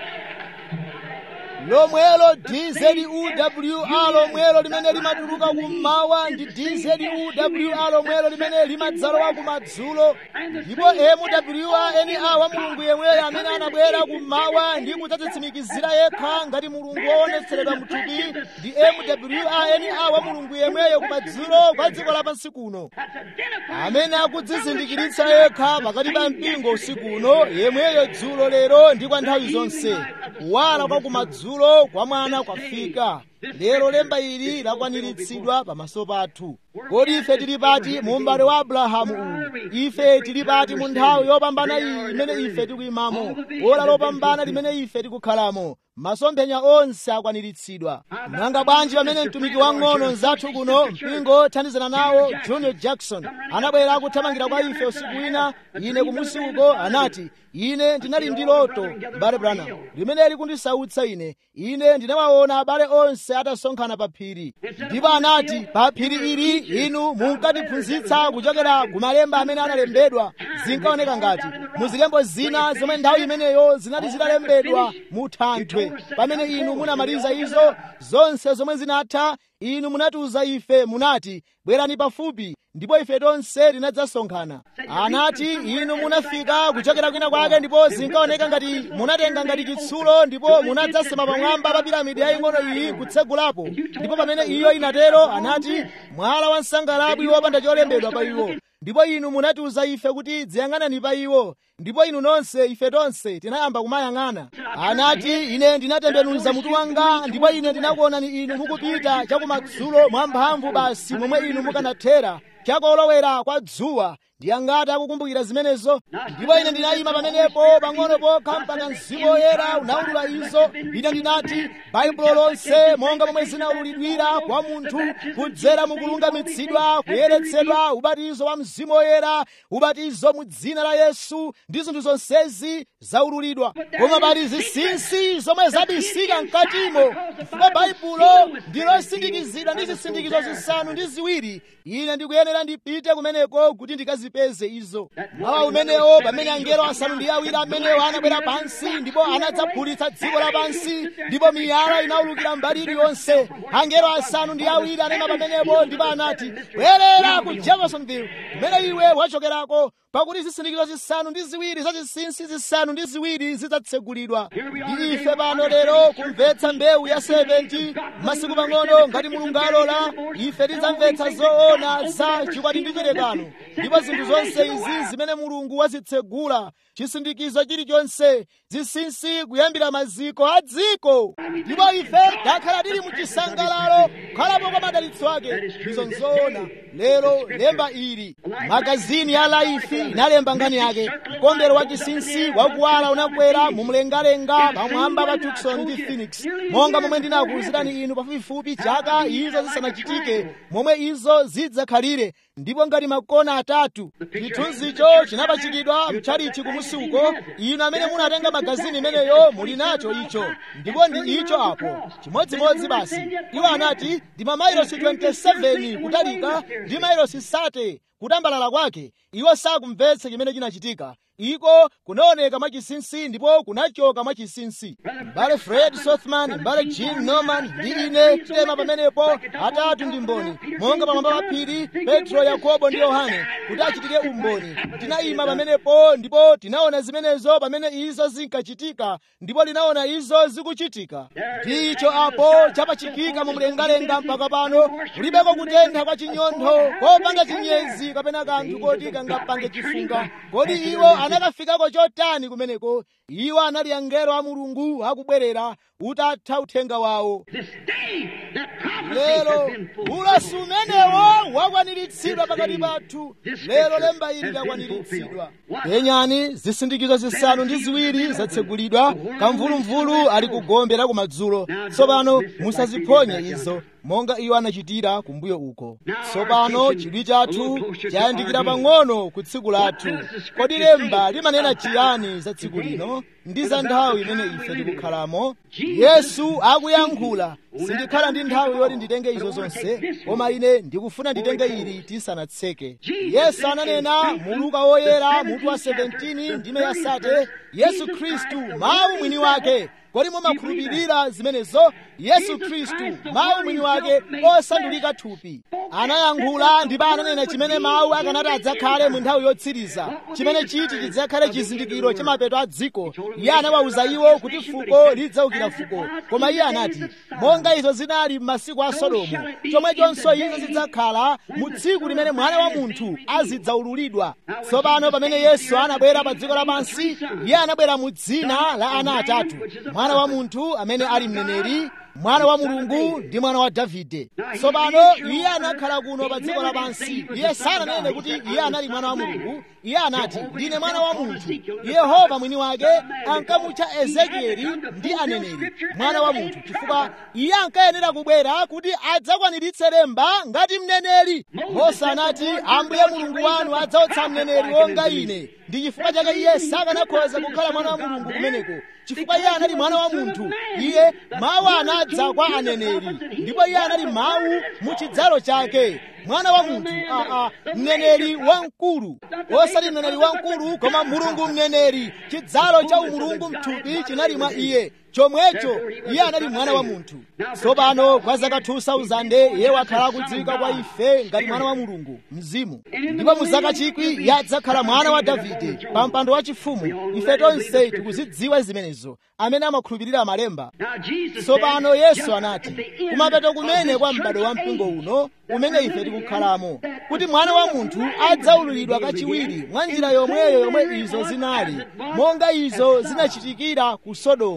lomwelo dzuwa lomwelo limene limatuluka kummawa ndi dzuwa lomwelo limene limadzalowa kumadzulo ndipo mwrna wa mulungu yemweyo amene anabwera kummawa ndi kudzadzitsimikizira yekha ngati mulungu woonetseredwa mthupi ndi mwrna wa mulungu yemweyo kumadzulo kwa dziko lapansi kuno that's identified amene akudzizindikiritsa yekha pakati pa mpingo usiku uno yemweyo dzulo lero ndi kwa nthawi zonse kuwala kwa kumadzulo kwa mwana kwafika lero lemba ili lakwaniritsidwa pamaso pathu kodi ife tili pati mu m'bale wa abrahamu uwu ife tili pati mu nthawi yopambana iyi imene ife tikuyimamo ola lopambana limene ife tikukhalamo masomphenya onse akwaniritsidwa nanga bwanji pamene mtumiki wang'ono nzathu kuno mpingo othandizana nawo junior jackson anabwera akuthamangira kwa ife usiku wina ine kumusi uko anati ine ndinali ndi loto m'bale branham limene likundisautsa ine ine ndinawaona abale onse atasonkhana pa phiri ndipo anati pa phiri ili inu munkatiphunzitsa kuchokera ku malemba amene analembedwa zinkaoneka ngati muzilembo zina zomwe nthawi imeneyo zinali zitalembedwa mu thanthwe pamene inu munamaliza izo zonse zomwe zinatha inu munatiuza ife munati bwerani pafupi ndipo ife tonse tinadzasonkhana anati inu munafika kuchokera kwina kwake ndipo zinkaoneka ngati munatenga ngati chitsulo ndipo munadzasema pamwamba pa piramidi yaying'ono iyi kutsegulapo ndipo pamene iyo inatero anati mwala wa msangalabwi wopanda cholembedwa pa iwo ndipo inu munatiuza ife kuti dziyang'anani pa iwo ndipo inu nonse ife tonse tinayamba kumayang'ana anati ine ndinatembenuza mutu wanga ndipo ine ndinakuonani inu mukupita chakumadzulo mwamphamvu basi momwe inu mukanathera chakolowera kwa dzuwa ndi angati akukumbukira zimenezo ndipo ine ndinayima pamenepo pang'ono pokha mpaka mzimu woyera unaulula izo ine ndinati baibulo lonse monga momwe zinaululidwira kwa munthu kudzera mukulungamitsidwa kuyeretsedwa ubatizo wa mzimu woyera ubatizo mu dzina la yesu ndi zinthu zonsezi zaululidwa koma pali zinsinsi zomwe zabisika mkatimo chifukwa baibulo ndilosindikizidwa ndi zisindikizo zisanu ndi ziwiri ine ndikuyenera ndipite kumeneko kuti ndikazipeze izo mawa umenewo pamene angelo asanu ndi awiri amenewo anabwera pansi ndipo anadzaphulitsa dziko lapansi ndipo miyala inaulukira mbali iliyonse angelo asanu ndi awiri anema pamenepo ndipo anati bwerera ku jeffersonville kumene iwe wachokerako pakuti zisindikizo zisanu ndi ziwiri za zinsinsi zisanu ndi ziwiri zidzatsegulidwa ndi ife pano lero kumvetsa mbewu ya 70 masiku pang'ono ngati mulungu alola ife tidzamvetsa zoona za chikwati ndi chirekano ndipo zinthu zonse izi zimene mulungu wazitsegula chisindikizo chilichonse zinsinsi kuyambira maziko a dziko ndipo ife takhala tili mu chisangalalo kukhalapo kwa madalitso ake izo nzoona lero lemba ili magazini ya laifi inalemba nkhani yake mkombero wa chinsinsi wakuwala unakwera mumlengalenga pamwamba pa tucson ndi phoenix monga momwe ndinakuwuzirani inu pafupifupi chaka izo zisanachitike momwe izo zidzakhalire ndipo ngati makona atatu chithunzicho chinapachikidwa mchalichi kumusi uko inu amene munatenga magazini imeneyo muli nacho icho ndipo ndi icho apo chimodzimodzi basi iwo anati ndi mamailosi 27 kutalika ndi mailosi sate kutambalala kwake iwo sakumvetsa chimene chinachitika iko kunaoneka mwachinsinsi ndipo kunachoka mwachinsinsi mbale fred sothman mbale jim norman ndi ine tilema pamenepo atatu ndi mboni monga pamwamba pa phiri petro yakobo ndi yohane kuti achitike umboni tinayima pamenepo ndipo tinaona zimenezo pamene izo zinkachitika ndipo linaona izo zikuchitika ndicho apo chapachikika mu mlengalenga mpaka pano kulibeko kutentha kwa chinyontho kopanga chinyezi kapena kanthu koti kangapange chifunga kodi iwo anakafikako chotani kumeneko iwo anali angelo a mulungu akubwerera utatha uthenga wawo lero ulosi umenewo wakwaniritsidwa pakati pathu lero lemba ili lakwaniritsidwa penyani zisindikizo zisanu ndi ziwiri zatsegulidwa kamvulumvulu ali kugombera kumadzulo tsopano musaziphonye izo monga iwo anachitira kumbuyo uko tsopano chidwi chathu chayandikira pang'ono ku tsiku lathu kodi lemba limanena chiyani za tsiku lino ndi za nthawi imene ife tikukhalamo yesu akuyankhula sindikhala ndi nthawi yoti nditenge izo zonse koma ine ndikufuna nditenge ili tisanatseke yesu ananena mu luka woyera mutu wa 17 ndime ya sate yesu khristu mawu mwini wake kodi mumakhulupirira zimenezo yesu khristu mawu mwini wake osandulika thupi anayankhula ndipo ananena chimene mawu akanati adzakhale mu nthawi yotsiriza chimene chiti chidzakhale chizindikiro cha mapeto a dziko iye anawawuza iwo kuti fuko lidzaukira fuko koma iye anati monga izo zinali m'masiku a sodomu chomwechonso izo zidzakhala mu tsiku limene mwana wa munthu azidzaululidwa tsopano pamene yesu anabwera pa dziko lapansi iye anabwera mu dzina la ana atatu mwana wa munthu amene ali mneneri mwana wa mulungu ndi mwana wa davide tsopano iye anakhala kuno pa dziko lapansi iye sananene kuti iye anali mwana wa mulungu iye anati ndine mwana wa munthu yehova mwini wake ankamutcha ezekieli ndi aneneri mwana wa munthu chifukwa iye ankayenera kubwera kuti adzakwaniritse lemba ngati mneneri mose anati ambuye mulungu wanu adzautsa mneneri wonga ine ndi chifukwa chake iye sakanakhoza kukhala mwana wa mulungu kumeneko chifukwa iye anali mwana wa munthu iye mawu anadza kwa aneneri ndipo iye anali mawu mu chidzalo chake mwana wa munthu aa mneneri wamkulu osati mneneri wamkulu koma mulungu mneneri chidzalo cha umulungu mthupi chinali mwa iye chomwecho iye anali mwana wa munthu tsopano kwa zaka 2000 iye wakhala akudziwika kwa ife ngati mwana wa mulungu mzimu ndipo mu zaka chikwi iye adzakhala mwana wa davide pa mpando wachifumu ife tonse tikuzidziwa zimenezo amene amakhulupirira malemba tsopano yesu anati kumapeto kumene kwa m'bado wa mpingo uno umene ife tikukhalamo kuti mwana wa munthu adzaululidwa kachiwiri mwa njira yomweyo yomwe izo zinali monga izo zinachitikira ku sodomu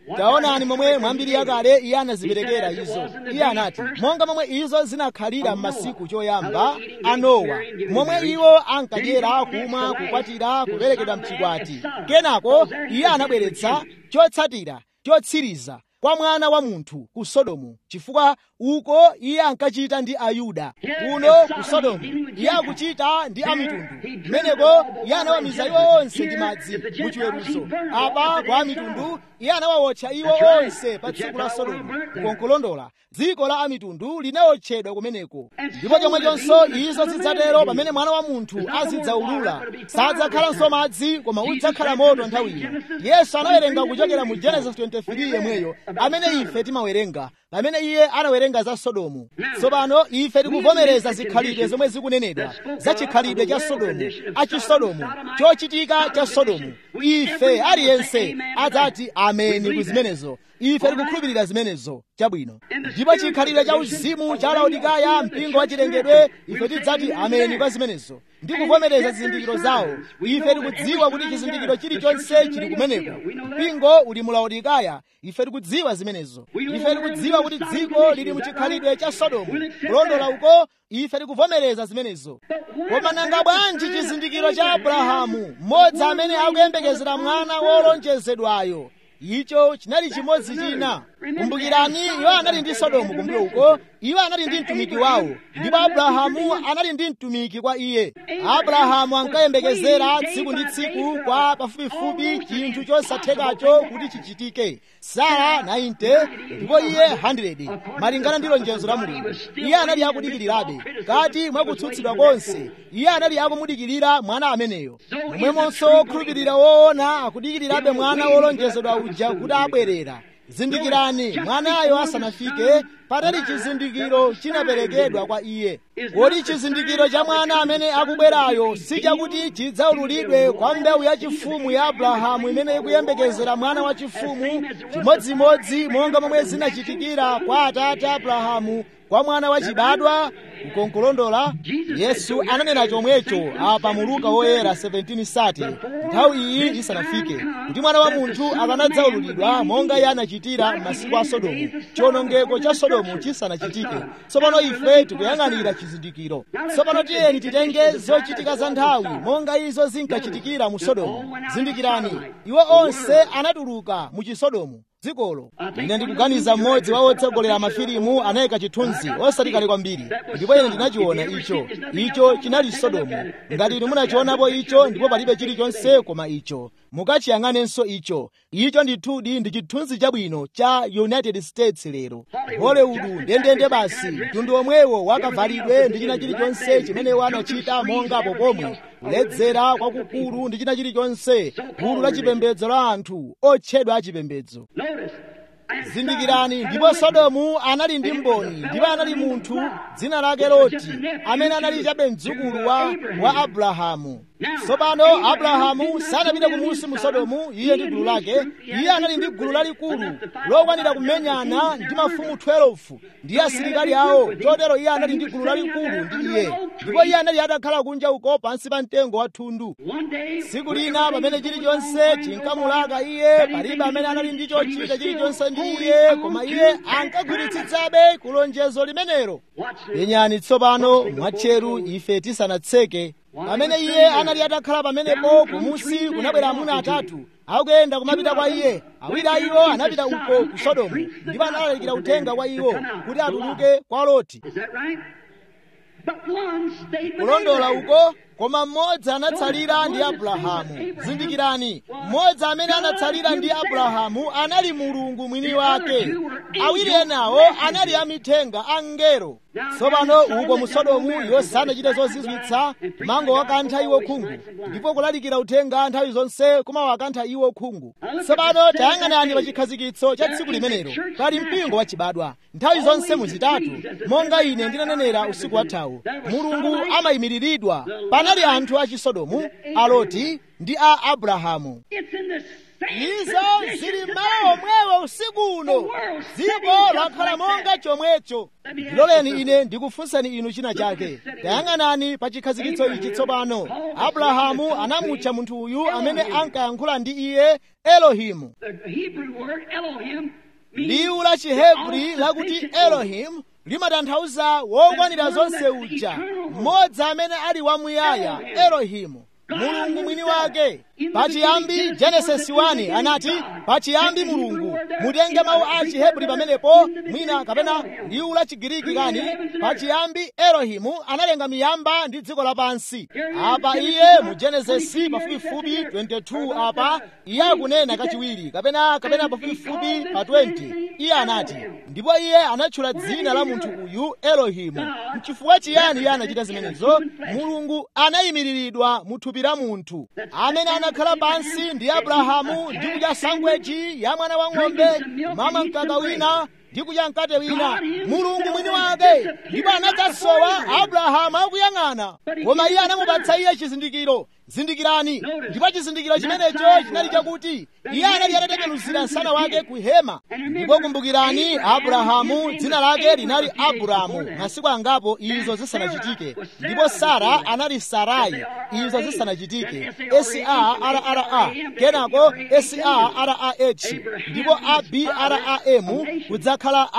taonani momwe mwambiri yakale iye anaziperekera izo iye anati monga momwe izo zinakhalira m'masiku choyamba a nowa momwe iwo ankadyera kumwa kukwatira kuperekedwa mchikwati kenako iye anabweretsa chotsatira chotsiriza kwa mwana wa munthu ku sodomu chifukwa uko iye ankachita ndi ayuda kuno ku sodomu iye akuchita ndi amitundu kumeneko iye anawamiza iwo onse ndi madzi mu chiweruzo apa kwa amitundu iye anawawotcha iwo onse pa tsiku la sodomu kukonkolondola dziko la amitundu linawotchedwa kumeneko ndipo chomwechonso izo zidzatero pamene mwana wa munthu azidzaulula sadzakhalanso madzi koma udzakhala moto nthawiyo yesu anawerenga kuchokera mu genesis 23 yemweyo amene ife timawerenga pamene iye anawerenga za sodomu tsopano ife tikuvomereza zikhalidwe zomwe zikunenedwa za chikhalidwe cha sodomu achisodomu chochitika cha sodomu ife aliyense adzati ameni ku zimenezo ife tikukhulupirira zimenezo chabwino ndipo chikhalidwe cha uzimu cha laodikaya mpingo wa chilengedwe ife tidzati ameni kwa zimenezo ndi kuvomereza zizindikiro zawo ife tikudziwa kuti chizindikiro chilichonse chili kumeneko mpingo uli mu laodikaya ife tikudziwa zimenezo ife tikudziwa kuti dziko lili mu chikhalidwe cha sodomu kulondola uko ife tikuvomereza zimenezo koma nanga bwanji chizindikiro cha abrahamu mmodzi amene akuyembekezera mwana wolonjezedwayo icho chinali chimodzi china kumbukirani iwo anali ndi sodomu kumbuyo uko iwo anali ndi mtumiki wawo ndipo abrahamu anali ndi mtumiki kwa iye abrahamu ankayembekezera tsiku ndi tsiku kwa pafupifupi chinthu chosathekacho kuti chichitike sara 90 ndipo iye 100 malingana ndi lonjezo la mulungu iye anali akudikirirabe kati mwakutsutsidwa konse iye anali akumudikirira mwana ameneyo momwemonso okhulupirira woona akudikirirabe mwana wolonjezedwa uja kuti abwerera zindikirani mwanayo asanafike patali chizindikiro chinaperekedwa kwa iye kodi chizindikiro cha mwana amene akubwerayo si chakuti chidzaululidwe kwa mbewu yachifumu ya abrahamu imene ikuyembekezera mwana wachifumu chimodzimodzi monga momwe zinachitikira kwa atate abrahamu kwa mwana wachibadwa kukonkolondola yesu ananena chomwecho apa mu luka woyera 17 sati nthawi iyi isanafike kuti mwana wa munthu akanadzaululidwa monga iye anachitira m'masiku a sodomu chiwonongeko cha sodomu chisanachitike tsopano ife tikuyang'anira chizindikiro tsopano tiyeni titenge zochitika za nthawi monga izo zinkachitikira mu sodomu zindikirani iwo onse anatuluka mu chisodomu dzikolo ine ndikuganiza mmodzi wa otsogolera mafilimu anayika chithunzi osati kale kwambiri ndipo ine ndinachiona icho icho chinali sodomu ngati inu munachionapo icho ndipo palibe chilichonse koma icho mukachiyang'anenso icho icho ndithudi ndi chithunzi chabwino cha united states lero hollywood ndendende basi mtundu omwewo wakavalidwe ndi china chilichonse chimene wanachita mongapo pomwe kuledzera kwakukulu ndi china chilichonse gulu la chipembedzo la anthu otchedwa achipembedzo zindikirani ndipo sodomu anali ndi mboni ndipo anali munthu dzina lake loti amene anali chabe mdzukulu wa, wa abrahamu tsopano abrahamu sanapite kumusi mu sodomu iye ndi gulu lake iye anali ndi gulu lalikulu lokwanira kumenyana ndi mafumu 12 ndi asilikali awo chotero iye anali ndi gulu lalikulu ndi iye ndipo iye anali atakhala kunja uko pansi pa mtengo wa thundu tsiku lina pamene chilichonse chinkamulaka iye palibe amene anali ndi chochita chilichonse ndi iye koma iye ankagwiritsitsabe kulonjezo limenelo penyani tsopano mwatcheru ife tisanatseke pamene iye anali atakhala pamenepo kumusi kunabwera amuna atatu akuyenda kumapita kwa iye awiri a iwo anapita uko ku sodomu ndipo analalikira uthenga kwa iwo kuti atuluke kwa loti kulondola uko koma mmodzi anatsalira ndi abrahamu zindikirani mmodzi amene anatsalira ndi abrahamu anali mulungu mwini wake awiri enawo anali amithenga angelo tsopano uko mu sodomu iwo sanachite zozizwitsa mango wakantha iwo khungu ndipo kulalikira uthenga nthawi zonse kumawakantha iwo khungu tsopano tayang'anani pa chikhazikitso cha tsiku limenelo pali mpingo wachibadwa nthawi zonse muzitatu monga ine ndinanenera usiku wathawu mulungu amayimiriridwa panali anthu a chisodomu a loti ndi a abrahamu izo zili mmawa omwewo usiku uno dziko lakhala monga chomwecho ndiloleni ine ndikufunsani inu china chake tayang'anani pa chikhazikitso ichi tsopano abrahamu anamutcha munthu uyu amene ankayankhula ndi iye elohimu The Hebrew word Elohim liwu la chihebri lakuti elohimu limatanthauza wokwanira zonse uja mmodzi amene ali wamuyaya elohimu mulungu mwini wake pachiyambi genesis 1 anati pachiyambi mulungu mutenge mawu a chihebri pamenepo mwina kapena liwu la chigiriki kani pachiyambi elohimu analenga miyamba ndi dziko lapansi apa iye mu genesis pafupifupi 22 apa iye akunena kachiwiri kapena kapena pafupifupi pa 20 iye anati ndipo iye anatchula dzina la munthu uyu elohimu mchifukwa chiyani iye anachita zimenezo mulungu anayimiriridwa mu thupi la munthu amene anakhala pansi ndi abrahamu ndi kudya sangweji ya mwana wa ng'ombe mama mkaka wina ndi kudya mkate wina mulungu mwini wake ndipo anadzasowa abrahamu akuyang'ana koma iye anamupatsa iye chizindikiro zindikirani ndipo chizindikiro chimenecho chinali chakuti iye anali atatembenuzira msana wake ku hema ndipo kumbukirani abrahamu dzina lake linali aburamu masiku angapo izo zisanachitike ndipo sara anali sarai izo zisanachitike sarra kenako sarrah ndipo abramu kudzakhala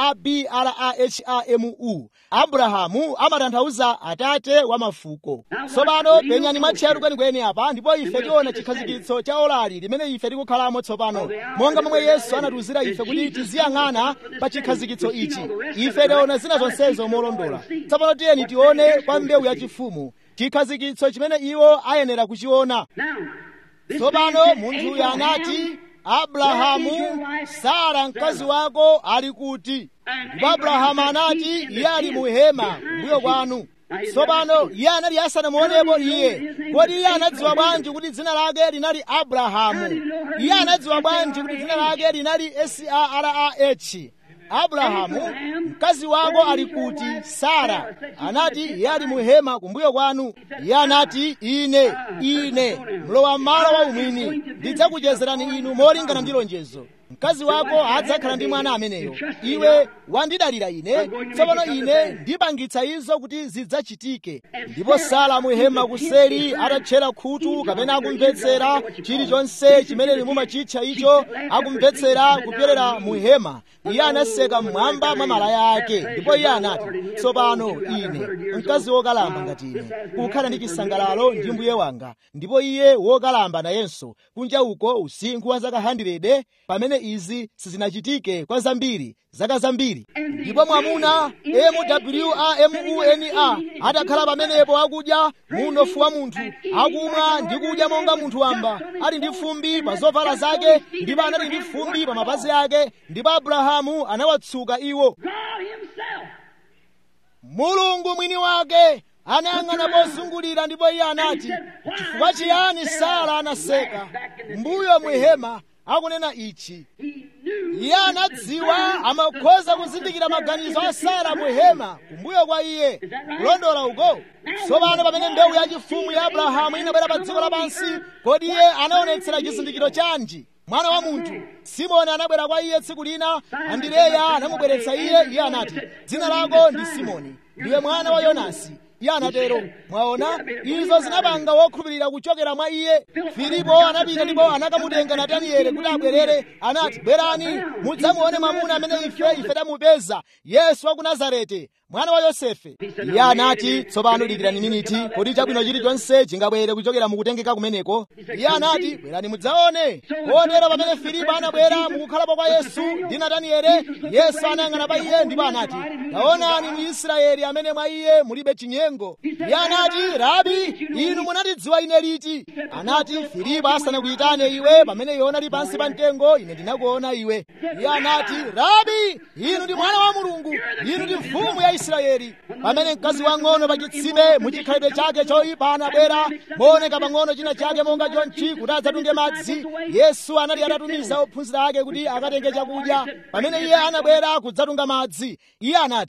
abrahamu abrahamu amatanthauza atate wa mafuko tsopano penyani mwatcheru kwenikweni apa ndipo ife tiona chikhazikitso cha olali limene ife tikukhalamo tsopano monga momwe yesu anatiwuzira ife kuti tiziyang'ana pa chikhazikitso ichi ife tiona zina zonsezo molondola tsopano tiyeni tione kwa mbewu yachifumu chikhazikitso chimene iwo ayenera kuchiona Now, this tsopano man said, munthuyu Abraham, anati abrahamu sara mkazi wako ali kuti ndipo abrahamu anati iye ali mu hema mbuyo kwanu tsopano iye anali asanamuonepo iye kodi iye anadziwa bwanji kuti dzina lake linali abrahamu iye anadziwa bwanji kuti dzina lake linali sarah abrahamu mkazi wako ali kuti sara anati iye ali mu hema kumbuyo kwanu iye anati ine ine mlowa malo wa umwini ndidzakuchezerani inu molingana ndi lonjezo mkazi wako adzakhala ndi mwana ameneyo iwe wandidalira ine tsopano ine ndipangitsa izo kuti zidzachitike ndipo sara muhema kuseri atatchera khutu kapena akumvetsera chilichonse chimene mumachitcha icho akumvetsera kupyerera muhema iye anaseka mmwamba mwa malaya ake ndipo iye anati tsopano ine mkazi wokalamba ngati ine kukhala ndi chisangalalo ndi mbuye wanga ndipo iye wokalamba nayenso kunja uko usinkhu wa zaka 100 pamene izi sizinachitike kwa zambiri zaka zambiri ndipo mwamuna mwamuna atakhala pamenepo akudya munofu wa munthu akumwa ndi kudya monga munthu wamba ali ndi fumbi pa zovala zake ndipo anali ndi fumbi pa mapazi ake ndipo abrahamu anawatsuka iwo God Himself. mulungu mwini wake anayang'ana pozungulira ndipo iye anati chifukwa chiyani sara anaseka mbuyo muhema akunena ichi He knew iye anadziwa amakhoza kuzindikira maganizo a sara muhema kumbuyo kwa iye kulondola uko tsopano pamene mbewu yachifumu ya abrahamu inabwera pa dziko lapansi kodi iye anaonetsera chizindikiro chanji mwana wa munthu simoni anabwera kwa iye tsiku lina andireya anamubweretsa iye iye anati dzina lako ndi simoni ndiwe mwana wa yonasi iye anatero mwaona izo zinapanga wokhulupirira kuchokera mwa iye filipo anapita ndipo anakamutenga natanieli kuti abwerere anati bwerani mudzamuone mwamuna amene ife ife tamupeza yesu wa ku nazareti mwana wa yosefe iye anati tsopano dikirani miniti kodi chabwino chilichonse chingabwere kuchokera mukutengeka kumeneko iye anati bwerani mudzaone kotero pamene filipo anabwera mukukhalapo kwa yesu ndi natanieli yesu anayang'ana pa iye ndipo anati taonani mu israeli amene mwa iye mulibe chinyengo iye anati rabi inu munatidziwa ine liti anati filipo asanakuyitane iwe pamene iwe unali pansi pa mtengo ine ndinakuona iwe iye anati rabi inu ndi mwana wa mulungu inu ndi mfumu ya israeli pamene mkazi wang'ono pa chitsime muchikhalidwe chake choyipa anabwera mooneka pang'ono china chake monga chonchi kuti adzatunge madzi yesu anali atatumiza ophunzira ake kuti akatenge chakudya pamene iye anabwera kudzatunga madzi iye anati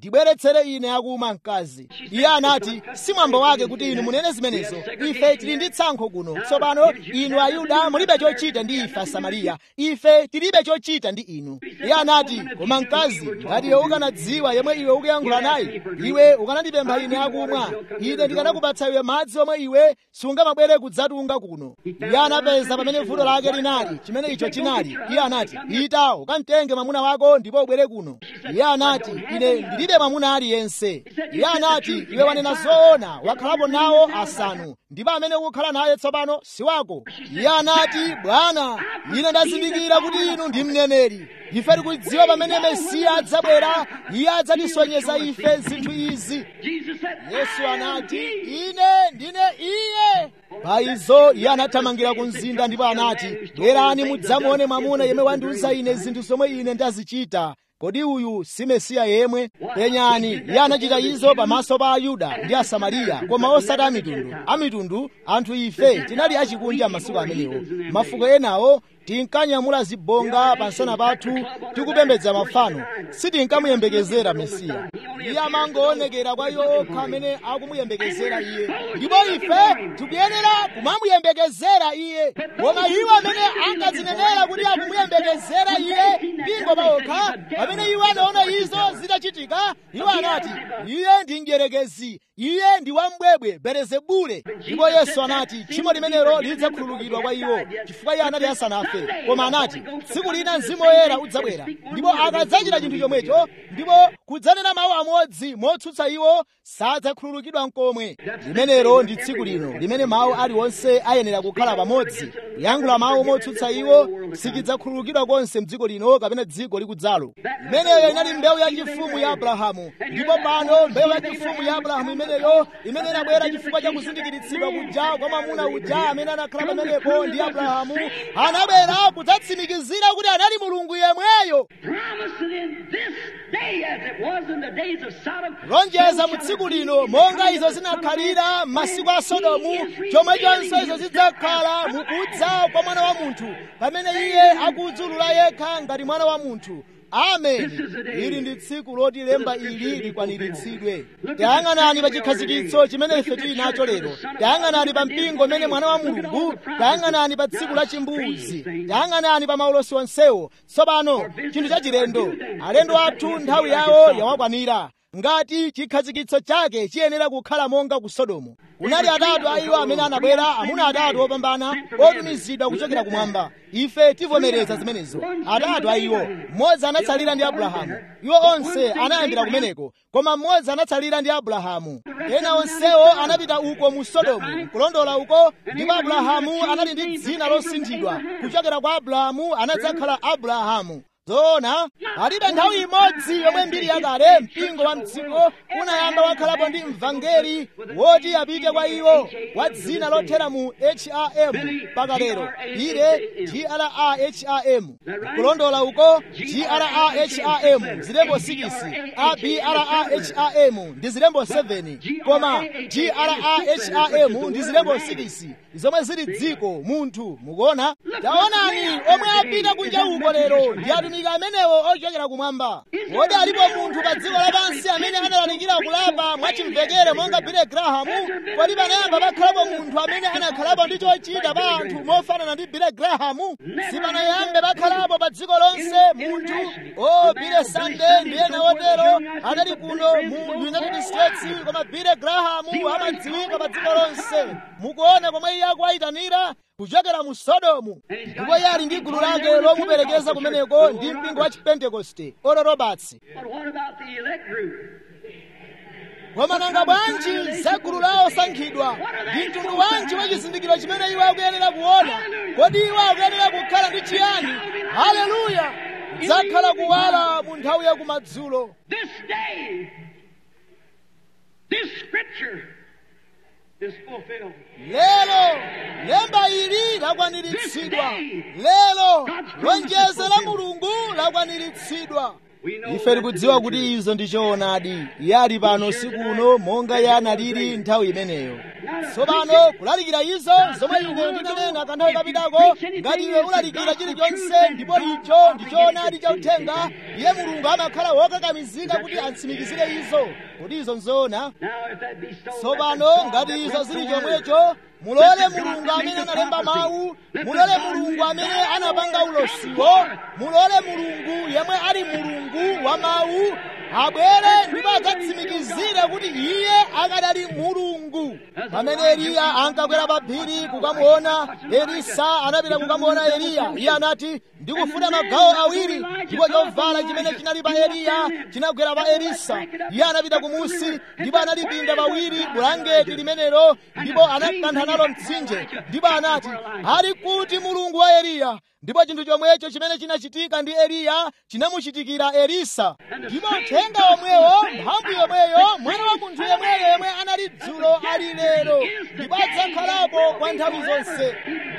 ndibweretsere ine akumwa mkazi iye anati si mwambo wake kuti inu munene zimenezo ife tili ndi tsankho kuno tsopano inu ayuda mulibe chochita ndi ife asamariya ife tilibe chochita ndi inu iye anati koma mkazi ngati iwe ukanadziwa yemwe iwe ukuyankhula naye iwe ukanandipempha ine akumwa ine ndikanakupatsa iwe madzi omwe iwe sungamabwere kudzatunga kuno iye anapeza pamene vuto lake linali chimene icho chinali iye anati ita ukamtenge mwamuna wako ndipo ubwere kuno iye anati ine ndilibe mwamuna aliyense iye anati iwe wanena zoona wakhalapo nawo asanu ndipo amene ukukhala naye tsopano si wako iye anati bwana ine ndazindikira kuti inu ndi mneneri ife tikudziwa pamene mesiya adzabwera iye adzatisonyeza ife zinthu izi yesu anati ine ndine iye pa izo iye anathamangira ku mzinda ndipo anati bwerani mudzamuone mwamuna yemwe wandiuza ine zinthu zomwe ine ndazichita kodi uyu si mesiya yemwe penyani iye anachita izo pamaso pa ayuda ndi asamariya koma osati amitundu amitundu anthu ife tinali achikunja masiku amenewo mafuko enawo tinkanyamula zibonga pansana pathu tikupembedza mafano sitinkamuyembekezera mesiya iye amangoonekera kwa iwo okha amene akumuyembekezera iye ndipo ife tikuyenera kumamuyembekezera iye koma iwo amene ankazinenera kuti akumuyembekezera iye mpingo paokha pamene iwo anaona izo zitachitika iwo anati iye ndi mdierekezi iye ndi wambwebwe belezebule ndipo yesu anati tchimo limenelo lidzakhululukidwa kwa iwo chifukwa iye anati asanafe koma anati tsiku lina mzimu woyera udzabwera ndipo akadzachita chinthu chomwecho ndipo kudzanena mawu amodzi motsutsa iwo sadzakhululukidwa mkomwe limenelo ndi tsiku lino limene mawu aliwonse ayenera kukhala pamodzi kuyankhula mawu motsutsa iwo sikidzakhululukidwa konse mdziko lino kapena dziko likudzalo imeneyo inali mbewu yachifumu ya abrahamu ndipo pano mbewu yachifumu ya abrahamu imeneyo imene inabwera chifukwa cha kuzindikiritsidwa kuja kwa mwamuna uja amene anakhala pamenepo ndi abrahamu anabwera kudzatsimikizira kuti anali mulungu yemweyo lonjeza mu tsiku lino monga izo zinakhalira m'masiku a sodomu chomwechonso izo zidzakhala mukudza kwa mwana wa munthu pamene iye akudzulula yekha ngati mwana wa munthu ameni ili ndi tsiku loti lemba ili likwaniritsidwe tayang'anani pa chikhazikitso chimene ife tili nacho lero tayang'anani pa mpingo umene mwana wa mulungu tayang'anani pa tsiku la chimbuzi tayang'anani pa maulosi onsewo tsopano chinthu chachilendo alendo athu nthawi yawo yawakwanira ngati chikhazikitso chake chiyenera kukhala monga ku sodomu kunali atatu a iwo amene anabwera amuna atatu opambana otumizidwa kuchokera kumwamba ife tivomereza zimenezo atatu a iwo mmodzi anatsalira ndi abrahamu iwo onse anayambira kumeneko koma mmodzi anatsalira ndi abrahamu ena onsewo anapita uko mu sodomu kulondola uko ndipo abrahamu anali ndi dzina losinthidwa kuchokera kwa abrahamu anadzakhala abrahamu zoona palibe nthawi imodzi yomwe mbiri yakale mpingo wa mdziko unayamba wakhalapo ndi mvangeli woti apite kwa iwo wa dzina lothera mu ham mpaka lero ire graham kulondola uko graham zilembo 6 abraham ndi zilembo 7 koma graham ndi zilembo 6 zomwe zili dziko munthu mukuona taonani omwe apita kunja uko lero ndi atumiki amenewo ochokera kumwamba kodi alipo munthu pa dziko lapansi amene analalikira kulapa mwachimvekere monga bile grahamu kodi panayamba pakhalapo munthu amene anakhalapo ndi chochita pa anthu mofanana ndi bile grahamu sipanayambe pakhalapo pa dziko lonse munthu o bile sande ndi ena otero anali kuno mu united states koma bile grahamu amadziwika pa dziko lonse mukuona komwe iye akuwayitanira kuchokera mu sodomu ndipo iye ali ndi gulu lake lomuperekeza kumeneko ndi mpingo wa chipentekoste oro roberts koma nanga bwanji za gulu la osankhidwa ndi mtundu wanji wa chizindikiro chimene iwo akuyenera kuona kodi iwo akuyenera kukhala ndi chiyani haleluya kudzakhala kuwala mu nthawi ya kumadzulo lero lemba ili lakwaniritsidwa lero lonjezo la mulungu lakwaniritsidwa ife tikudziwa kuti izo ndi choonadi iye ali pano sikuno monga iye analili nthawi imeneyo tsopano kulalikira izo zomwe ine ndinanena kanthawi kapitako ngati iwe ulalikira chilichonse ndipo icho ndi choonadi chauthenga iye mulungu amakhala wokakamizika kuti atsimikizire izo kuti izo nzoona tsopano ngati izo zili chomwecho mulole mulungu amene analemba mawu mulole mulungu amene anapanga ulosiwo mulole mulungu yemwe ali mulungu wa mawu abwere ndipo adzatsimikizire kuti iye akadali mulungu pamene eliya ankakwera pa phiri kukamuona elisa anapita kukamuona eliya iye anati ndikufuna magawo awiri ndipo chovala chimene chinali pa eliya chinagwera pa elisa iye anapita kumusi ndipo analipinda pawiri bulangeti limenelo ndipo anakantha nalo mtsinje ndipo anati ali kuti mulungu wa eliya ndipo chinthu chomwecho chimene chinachitika ndi eliya chinamuchitikira elisa ndipo uthenga omwewo mphamvu yomweyo mwana wa munthu yemweyo yemwe anali dzulo ali lero ndipo adzakhalapo kwa nthawi zonse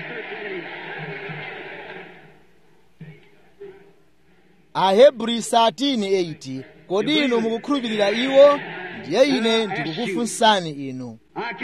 ahebri 13:8 kodi inu mukukhulupirira iwo ndiye ine ndikukufunsani inu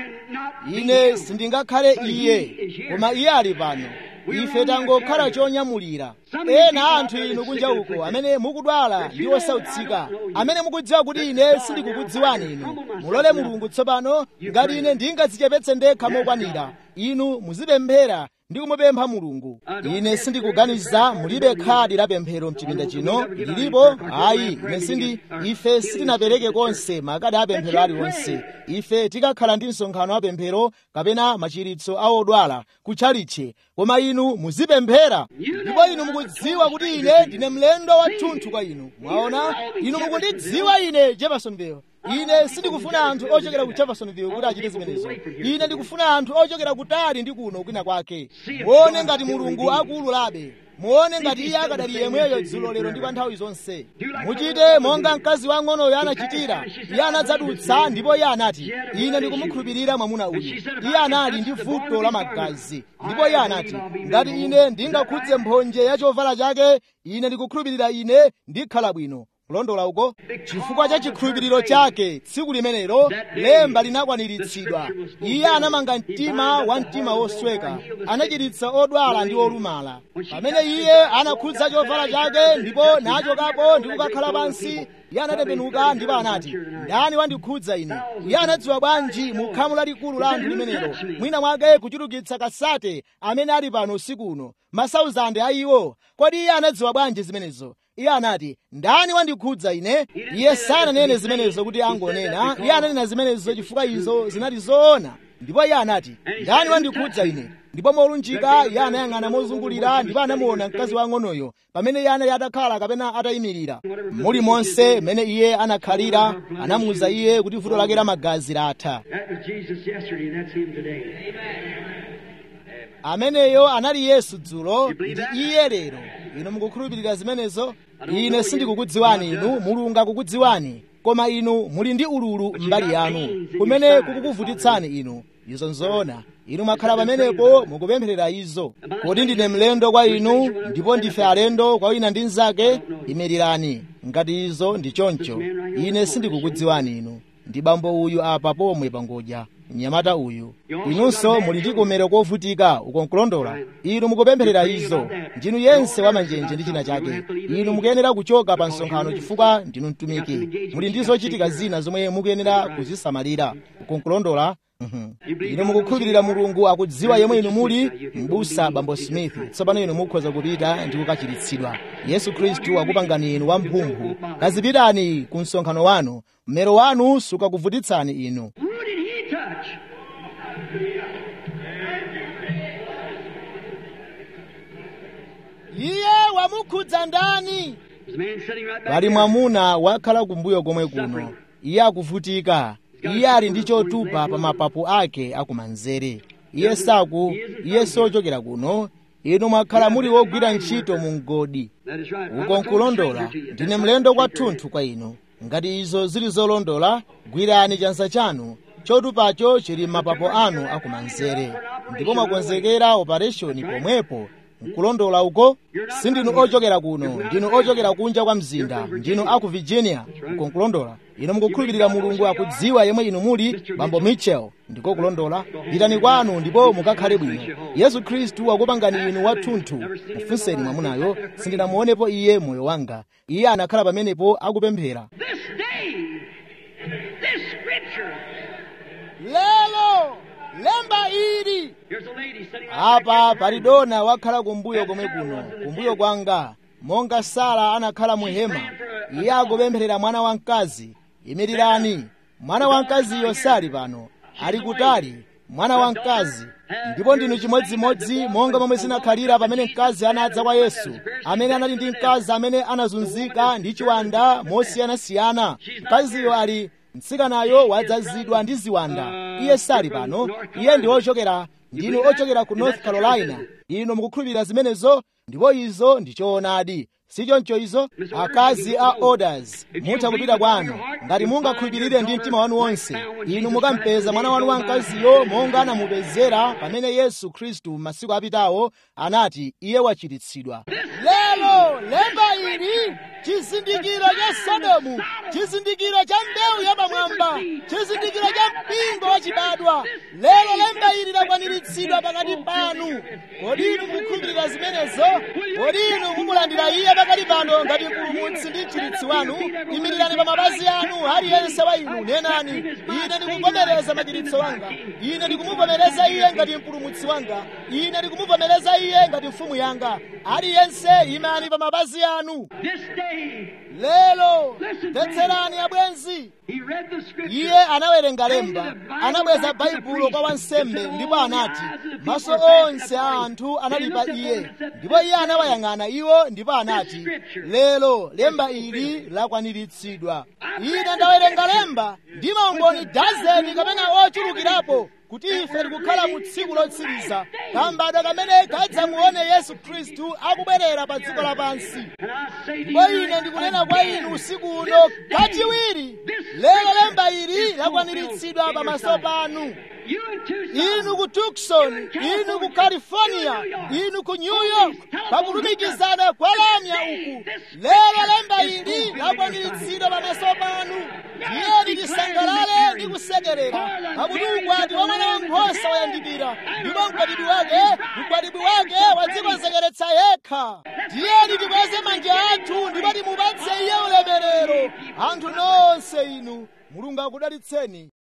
ine sindingakhale iye koma iye ali pano ife tangokhala chonyamulira ena anthu inu kunja uko amene mukudwala ndi osautsika amene mukudziwa kuti ine sindikukudziwani inu mulole mulungu tsopano ngati ine ndingadzichepetse ndekha mokwanira inu muzipemphera ndi kumupempha mulungu ine sindikuganiza mulibe khadi la pemphero mchipinda chino lilipo ayi ine sindi ife sitinapereke konse makadi a pemphero aliwonse ife tikakhala ndi msonkhano wa pemphero kapena machiritso a odwala kutchalitche koma inu muzipemphera ndipo inu mukudziwa kuti ine ndine mlendo wathunthu kwa inu mwaona inu mukundidziwa ine jeffersonville ine sindikufuna anthu ochokera ku jeffersonville kuti achite zimenezo ine ndikufuna anthu ochokera kutali ndi kuno kwina kwake muone ngati mulungu akuwululabe muone ngati iye akadali yemweyo dzulo lero ndi pa nthawi zonse muchite monga mkazi wang'onoyo anachitira iye anadzadutsa ndipo iye anati ine ndikumukhulupirira mwamuna uyu iye anali ndi vuto la magazi ndipo iye anati ngati ine ndingakhudze mphonje ya chovala chake ine ndikukhulupirira ine ndikhala bwino kulondola uko chifukwa cha chikhulupiriro chake tsiku limenelo lemba linakwaniritsidwa iye anamanga mtima wa mtima wosweka anachiritsa odwala ndi olumala pamene iye anakhudza chovala chake ndipo nachokapo ndi kukakhala pansi iye anatembenuka ndipo anati ndani wandikhudza ine iye anadziwa bwanji mu khamu lalikulu la anthu limenelo mwina mwake kuchulukitsa kasate amene ali pano usiku uno masauzande a iwo kodi iye anadziwa bwanji zimenezo iye anati ndani wandikhudza ine iye sananene zimenezo kuti angonena iye ananena zimenezo chifukwa izo zinali zoona ndipo iye anati ndani wandikhudza ine ndipo molunjika iye anayang'ana mozungulira ndipo anamuona mkazi wang'onoyo pamene iye anali atakhala kapena atayimirira muli monse mmene iye anakhalira anamuwuza iye kuti vuto lake la magazi latha That was Jesus yesterday, and that's him today. ameneyo anali yesu dzulo ndi iye lero inu mukukhulupirira zimenezo ine sindikukudziwani inu mulungu akukudziwani koma inu muli ndi ululu mbali yanu kumene kukukuvutitsani inu izo nzoona inu mwakhala pamenepo mukupempherera izo kodi ndine mlendo kwa inu ndipo ndife alendo kwa wina ndi mnzake imirirani ngati izo ndi choncho ine sindikukudziwani inu ndi bambo uyu apa pomwe pangodya mnyamata uyu inunso muli ndi kumero kovutika uko nkulondola inu mukupempherera izo ndinu yense wamanjenje ndi china chake inu mukuyenera kuchoka pa msonkhano chifukwa ndinu mtumiki muli ndi zochitika zina zomwe mukuyenera kuzisamalira uko nkulondola Mhm. inu mukukhulupirira mulungu akudziwa yemwe inu muli mbusa bambo smith tsopano inu mukhoza kupita ndi kukachiritsidwa yesu khristu akupangani inu wamphumphu kazipitani ku msonkhano wanu mmero wanu sukakuvutitsani inu Who did he touch? iye wamukhudza ndani There's a man sitting right back pali there. mwamuna wakhala kumbuyo komwe kuno iye akuvutika iye ali ndi chotupa pa mapapu ake akumanzere iye saku iye sochokera kuno inu mwakhala muli wogwira ntchito mu mgodi That is right. uko nkulondola ndine mlendo kwathunthu kwa inu ngati izo zili zolondola gwirani chansa chanu chotupacho chili m'mapapo anu akumanzere ndipo mwakonzekera opereshoni pomwepo nkulondola uko sindinu ochokera kuno ndinu ochokera kunja kwa mzinda ndinu aku virginia uko nkulondola inu mukukhulupirira mulungu akudziwa yemwe inu muli bambo mitchell ndiko kulondola pitani kwanu ndipo mukakhale bwino yesu khristu wakupangani inu wathunthu mufunseni mwamunayo sindinamuonepo iye moyo wanga iye anakhala pamenepo akupemphera This day, this scripture. lero lemba ili Here's a lady sitting apa pali dona wakhala kumbuyo komwe kuno kumbuyo kwanga monga sara anakhala mu hema iye akupempherera mwana wamkazi imirirani mwana wamkaziyo sali pano ali kutali mwana wamkazi ndipo ndinu chimodzimodzi monga momwe zinakhalira pamene mkazi anadza kwa yesu amene anali ndi mkazi amene anazunzika ndi chiwanda mosiyanasiyana mkaziyo ali mtsikanayo wadzazidwa ndi ziwanda iye sali pano iye ndi ochokera ndinu ochokera ku north carolina inu mukukhulupirira zimenezo ndipo izo ndi choonadi sichoncho izo akazi a orders mutha kupita kwanu ngati mungakhulupirire ndi mtima wanu wonse inu mukampeza mwana wanu wamkaziyo monga anamupezera pamene yesu khristu masiku apitawo anati iye wachiritsidwa lero lemba ili chizindikiro cha sodomu chizindikiro cha mbewu yapamwamba chizindikiro cha mpingo wachibadwa lero lemba ili lakwaniritsidwa pakati panu kodi inu mukukhulupirira zimenezo kodi inu mumulandira iye pakati pano ngati mpulumutsi ndi mchiritsi wanu imirirani pa mapazi anu aliyense wa inu nenani ine ndikuvomereza machiritso wanga ine ndikumuvomereza iye ngati mpulumutsi wanga ine ndikumuvomereza iye ngati mfumu yanga aliyense imani pa mapazi anu This day, lero mvetserani abwenzi he read the scripture. iye anawerenga lemba anabweza baibulo kwa wansembe ndipo anati maso onse a anthu anali pa iye ndipo iye anawayang'ana iwo ndipo anati lero lemba ili lakwaniritsidwa ine ndawerenga lemba ndi maumboni dazeni kapena ochulukirapo kuti ife tikukhala mu tsiku lotsiriza kambadwa kamene kadzamuone yesu khristu akubwerera pa dziko lapansi And I say to ndipo you, ine ndikunena kwa inu usiku uno kachiwiri lero lemba ili lakwaniritsidwa pamaso panu you in Tucson, inu ku tucson inu ku california inu ku new york pakulumikizana kwa lamya uku lero lemba ili lakwaniritsidwa pamaso panu tiyeni tisangalale ndi kusekerera pakuti ukwati wa mwana wankhosa wayandikira ndipo mkwatibwi wake mkwatibwi wake wadzikonzekeretsa yekha tiyeni tikweze manja athu ndipo timupatse iye ulemerero anthu nonse inu mulungu akudalitseni